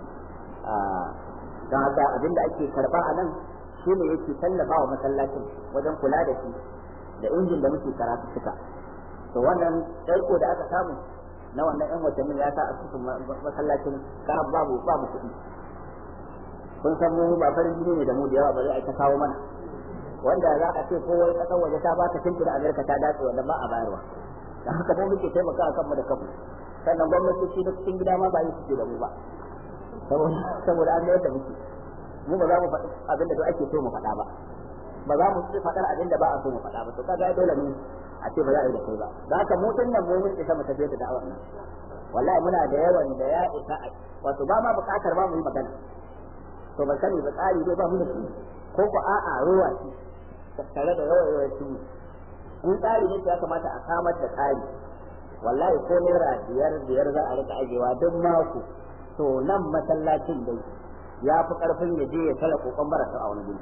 don haka abinda ake karba a nan shi ne yake tallafa wa masallacin wajen kula da shi da injin da muke karatu suka to wannan ɗaiko da aka samu na wannan yan watanni ya sa a cikin masallacin karab babu babu kuɗi kun san mu ba farin jini ne da mu da yawa ba zai aika kawo mana wanda za a ce ko wani ƙasar waje ta ba ta shimfiɗa amerika ta dace wanda ba a bayarwa da haka mu muke taimaka kanmu da kanmu sannan gwamnatoci na cikin gida ma ba yi suke da mu ba saboda an da muke mu ba za mu faɗi abin da ake so mu faɗa ba ba za mu ci faɗar abin da ba a so mu faɗa ba to kaga dole ne a ce ba za a yi da kai ba da haka mu tun nan mu mun isa mu tafi da da'awar nan wallahi muna da yawan da ya isa wato ba ma buƙatar ba mu yi magana to ban sani ba tsari dai ba mu da shi ko ko a'a ruwa shi tattare da yawan yawan shi in tsari ne ya kamata a samar da tsari wallahi ko naira biyar biyar za a rika ajewa duk mako to nan masallacin dai ya fi karfin ya je ya tala kokon barasa a wani guri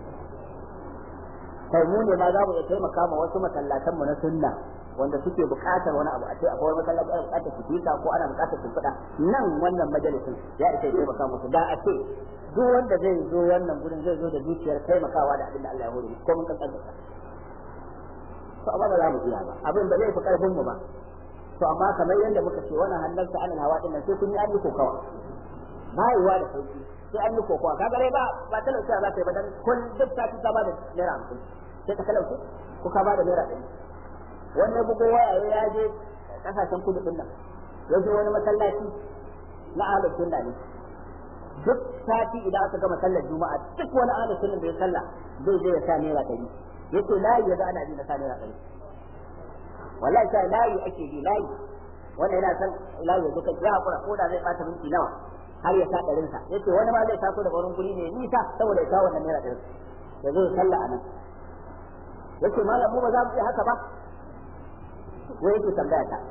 kai mu ne ma za mu iya taimaka ma wasu masallatan mu na sunna wanda suke buƙatar wani abu a ce akwai masallaci ana buƙatar sifika ko ana buƙatar shimfiɗa nan wannan majalisin ya isa ya taimaka musu da a ce duk wanda zai zo wannan gurin zai zo da zuciyar taimakawa da abin da Allah ya hore ko mun kankan da to amma ba za mu iya ba abin da zai fi karfin mu ba to amma kamar yadda muka ce wannan hannarsa anan hawa din nan sai kun yi an yi kokawa ba yiwa da sauki sai an yi kokawa kaga dai ba ba talauci za ta yi ba dan kun duk sati ka ba da naira hamsin sai ka talauci ko ka ba da naira ɗari wani bugo waya ya je kasashen kudu din nan ya je wani masallaci na ahlus sunna ne duk sati idan aka gama sallar juma'a duk wani ahlus sunna da ya salla zai je ya sa naira ɗari yace layi ya ga ana bi na sa naira ɗari wallahi sai layi ake bi layi wannan yana san layi ya kai ya hakura ko da zai bata minti nawa har ya sa ɗarin sa yace wani ma zai taso daga wurin guri ne nisa saboda ya kawo wannan naira ɗarin ya zo ya salla a nan yace malam mu ba za mu iya haka ba wai yake tambaya ta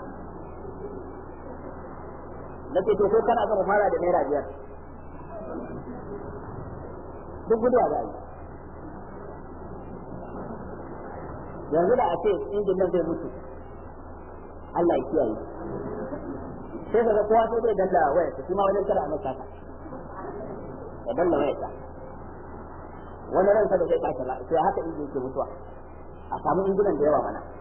na ce to ko kana gama fara da naira biyar duk guduwa da yi yanzu da a ce injin nan zai mutu Allah ya kiyaye sai kaga kowa sai zai dalla waya ta kuma wajen kada a masa ta ya dalla waya ta wani ransa da zai tashi ba sai haka injin yake mutuwa a samu injinan da yawa mana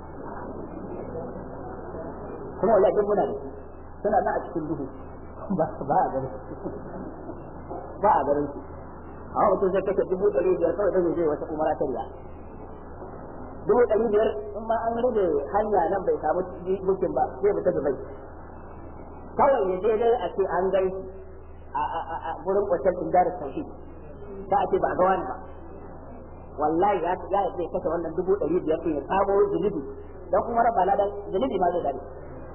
kuma wallahi duk muna da su suna nan a cikin duhu ba ba a garin ba a garin su amma mutum zai kashe dubu ɗari biyar kawai don zai wata umara ta riya dubu ɗari biyar in ma an rage hanya nan bai samu bukin ba sai mu tafi bai kawai ya je dai a ce an gai a gurin kwanciyar indarar tauhid ta a ce ba a ga wani ba wallahi ya ya zai kashe wannan dubu ɗari biyar ɗin ya samo zunubi don kuma raba ladan zunubi ma zai dare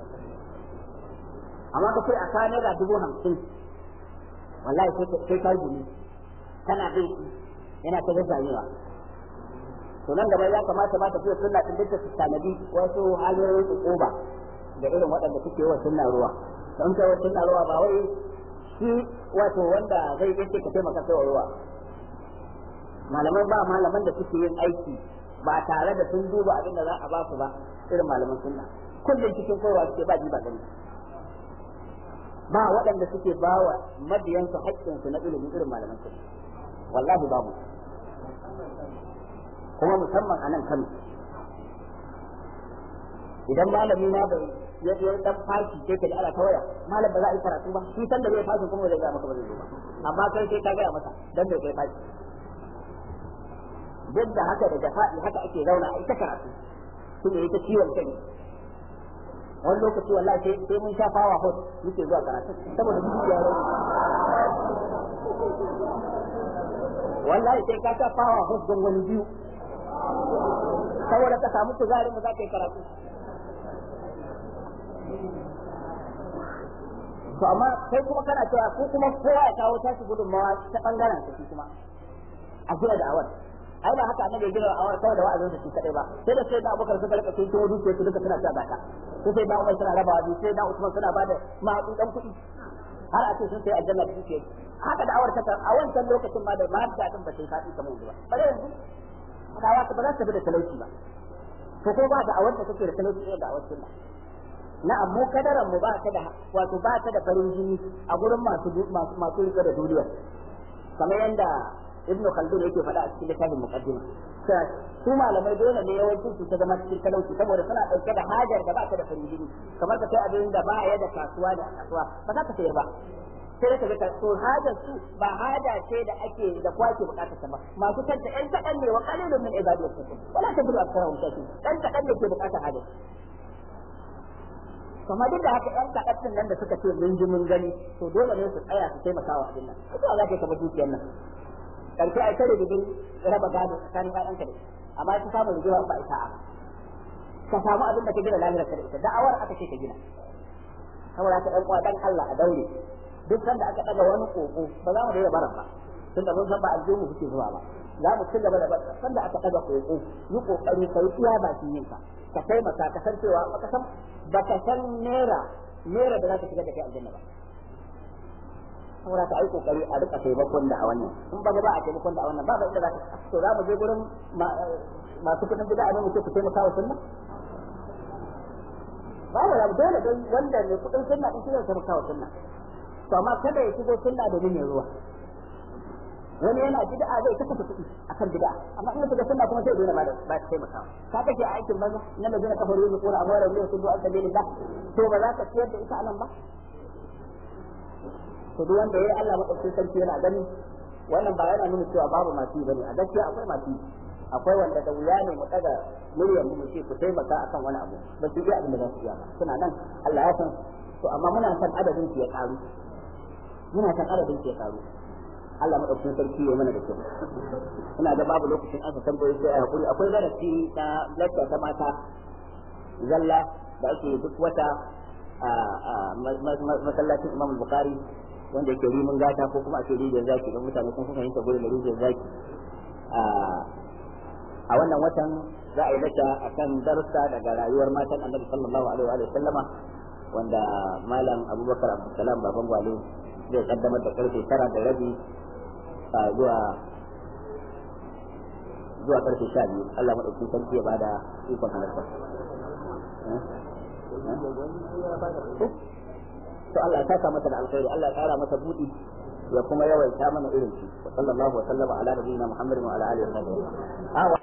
amma ka ce a ka naira dubu hamsin wallahi sai ka gumi kana bai yana ta zazzamewa to nan gaba ya kamata ba ta fiye sunna din duk su tanadi wasu hanyoyin tsuba da irin waɗanda suke wa sunna ruwa don kai wa sunna ruwa ba wai shi wato wanda zai yake ka taimaka kai wa ruwa malaman ba malaman da suke yin aiki ba tare da sun duba abin da za a ba su ba irin malaman sunna kullum cikin kowa suke ba ji ba gani ba waɗanda suke bawa mabiyansu haƙƙinsu na ilimi irin malaman su wallahi babu kuma musamman a nan Kano idan malami na bai ya ya dan fashi sai ka da ala tawaya malam ba za a yi karatu ba shi san da zai fashi kuma zai ga maka ba zai zo ba amma kai sai ka gaya masa dan bai kai fashi duk da haka da jafa'i haka ake zauna a ita karatu shi ne ita ciwon kai wani lokaci wallahi sai sai mun sha fawa hot muke zuwa karatu saboda duk ya rauni wallahi sai ka sha fawa hot don wani biyu saboda ka samu kuzarin mu za ka yi karatu to amma kai kuma kana cewa ko kuma kowa ya kawo tashi gudunmawa ta bangaren sa kuma a gina da awar ai ba haka annabi gina da awar kawai da wa'azin sa shi kadai ba sai da sai da abubakar suka rika sun tuwo dukiyar su duka suna sa zaka sai sai da umar suna rabawa biyu sai da usman suna bada ma'adudan kuɗi har a ce sun sai aljanna da dukiyar haka da awar ta a wancan lokacin ma da ma da din ba sai faɗi kamar yanzu ba bare yanzu kawa ta ba za ta bi da talauci ba to ko ba da awar da take da talauci da awar sunna na'am mu kadaran mu ba ta da wato ba ta da farin jini a gurin masu masu rike da duniya kamar yanda ibnu khaldun yake faɗa a cikin littafin muqaddima su malamai dole ne yawancin su ta zama cikin talauci saboda suna ɗauke da hajar da ba ta da farin jini kamar ka sai abin da ba ya da kasuwa da kasuwa ba za ka sayar ba sai da kaga to hajar su ba haja ce da ake da kwake bukatar ta ba masu kanta ɗan kaɗan ne wa qalilun min ibadiyat shakur wala tabiru aktharuhum shakur ɗan kaɗan ne ke bukatar hajar kuma duk da haka ɗan kaɗan nan da suka ce mun ji mun gani to dole ne su tsaya su taimaka wa abin nan ita za ta kama dukiyar nan karshe ai tare da raba gado tsakanin ƴaƴanka da amma ta samu rigima ba ita a ka samu abin da ka gina lahirar ka da ita da'awar aka ce ka gina saboda ka ɗan uwa dan Allah a daure duk sanda aka ɗaga wani koko ba za mu daina baran ba tunda mun san ba aljihu kuke zuwa ba za mu ci gaba da bar sanda aka ɗaga koko yi kokari kai iya bakin yinka ka taimaka ka san cewa baka san baka san naira naira da za ka shiga da kai aljanna ba saboda ka ai kokari a rika taimakon da a wannan in ba ba a taimakon da a wannan ba ba inda za ka to za mu je gurin masu kudin bid'a ne mu ce ku taimaka wa sunna ba ba dole dai wanda ne kudin sunna din shi zai taimaka wa sunna to amma kada ya shigo sunna domin ya ruwa wani yana bid'a zai kafa kuɗi akan bid'a amma in kaga sunna kuma sai dole ba ba ta taimaka ka kake a aikin banza nan da zai kafaru ne ko amara ne su du'a sabilillah to ba za ka ciyar da ita anan ba to duk wanda yayi Allah madaukakin sarki yana gani wannan ba yana nuna cewa babu masu bane a gaskiya akwai masu akwai wanda da wuya ne mu daga muryar mu ce ku taimaka akan wani abu ba su iya abin da za su iya ba suna nan Allah ya san to amma muna san adadin su ya karu muna san adadin su ya karu Allah madaukakin sarki ya mana da kyau ina ga babu lokacin aka tambaye sai a hakuri akwai darasi na lakka ta mata zalla da ake duk wata a masallacin Imam Bukhari wanda yake rimin gata ko kuma ake rijiyar zaki don mutane sun fahimta gurin da rijiyar zaki a wannan watan za a yi lacca akan darussa daga rayuwar matan Annabi sallallahu alaihi wa sallama wanda malam Abubakar Abdulsalam baban gwale zai kaddamar da karfe tara da rabi zuwa zuwa karfe sha biyu Allah maɗauki sarki ya bada ikon halarta. To Allah ya saka masa da alkhairi Allah ya kara masa buɗi ya kuma yawaita mana irin shi wa sallallahu wa sallama ala nabiyina Muhammadin wa ala alihi wa sahbihi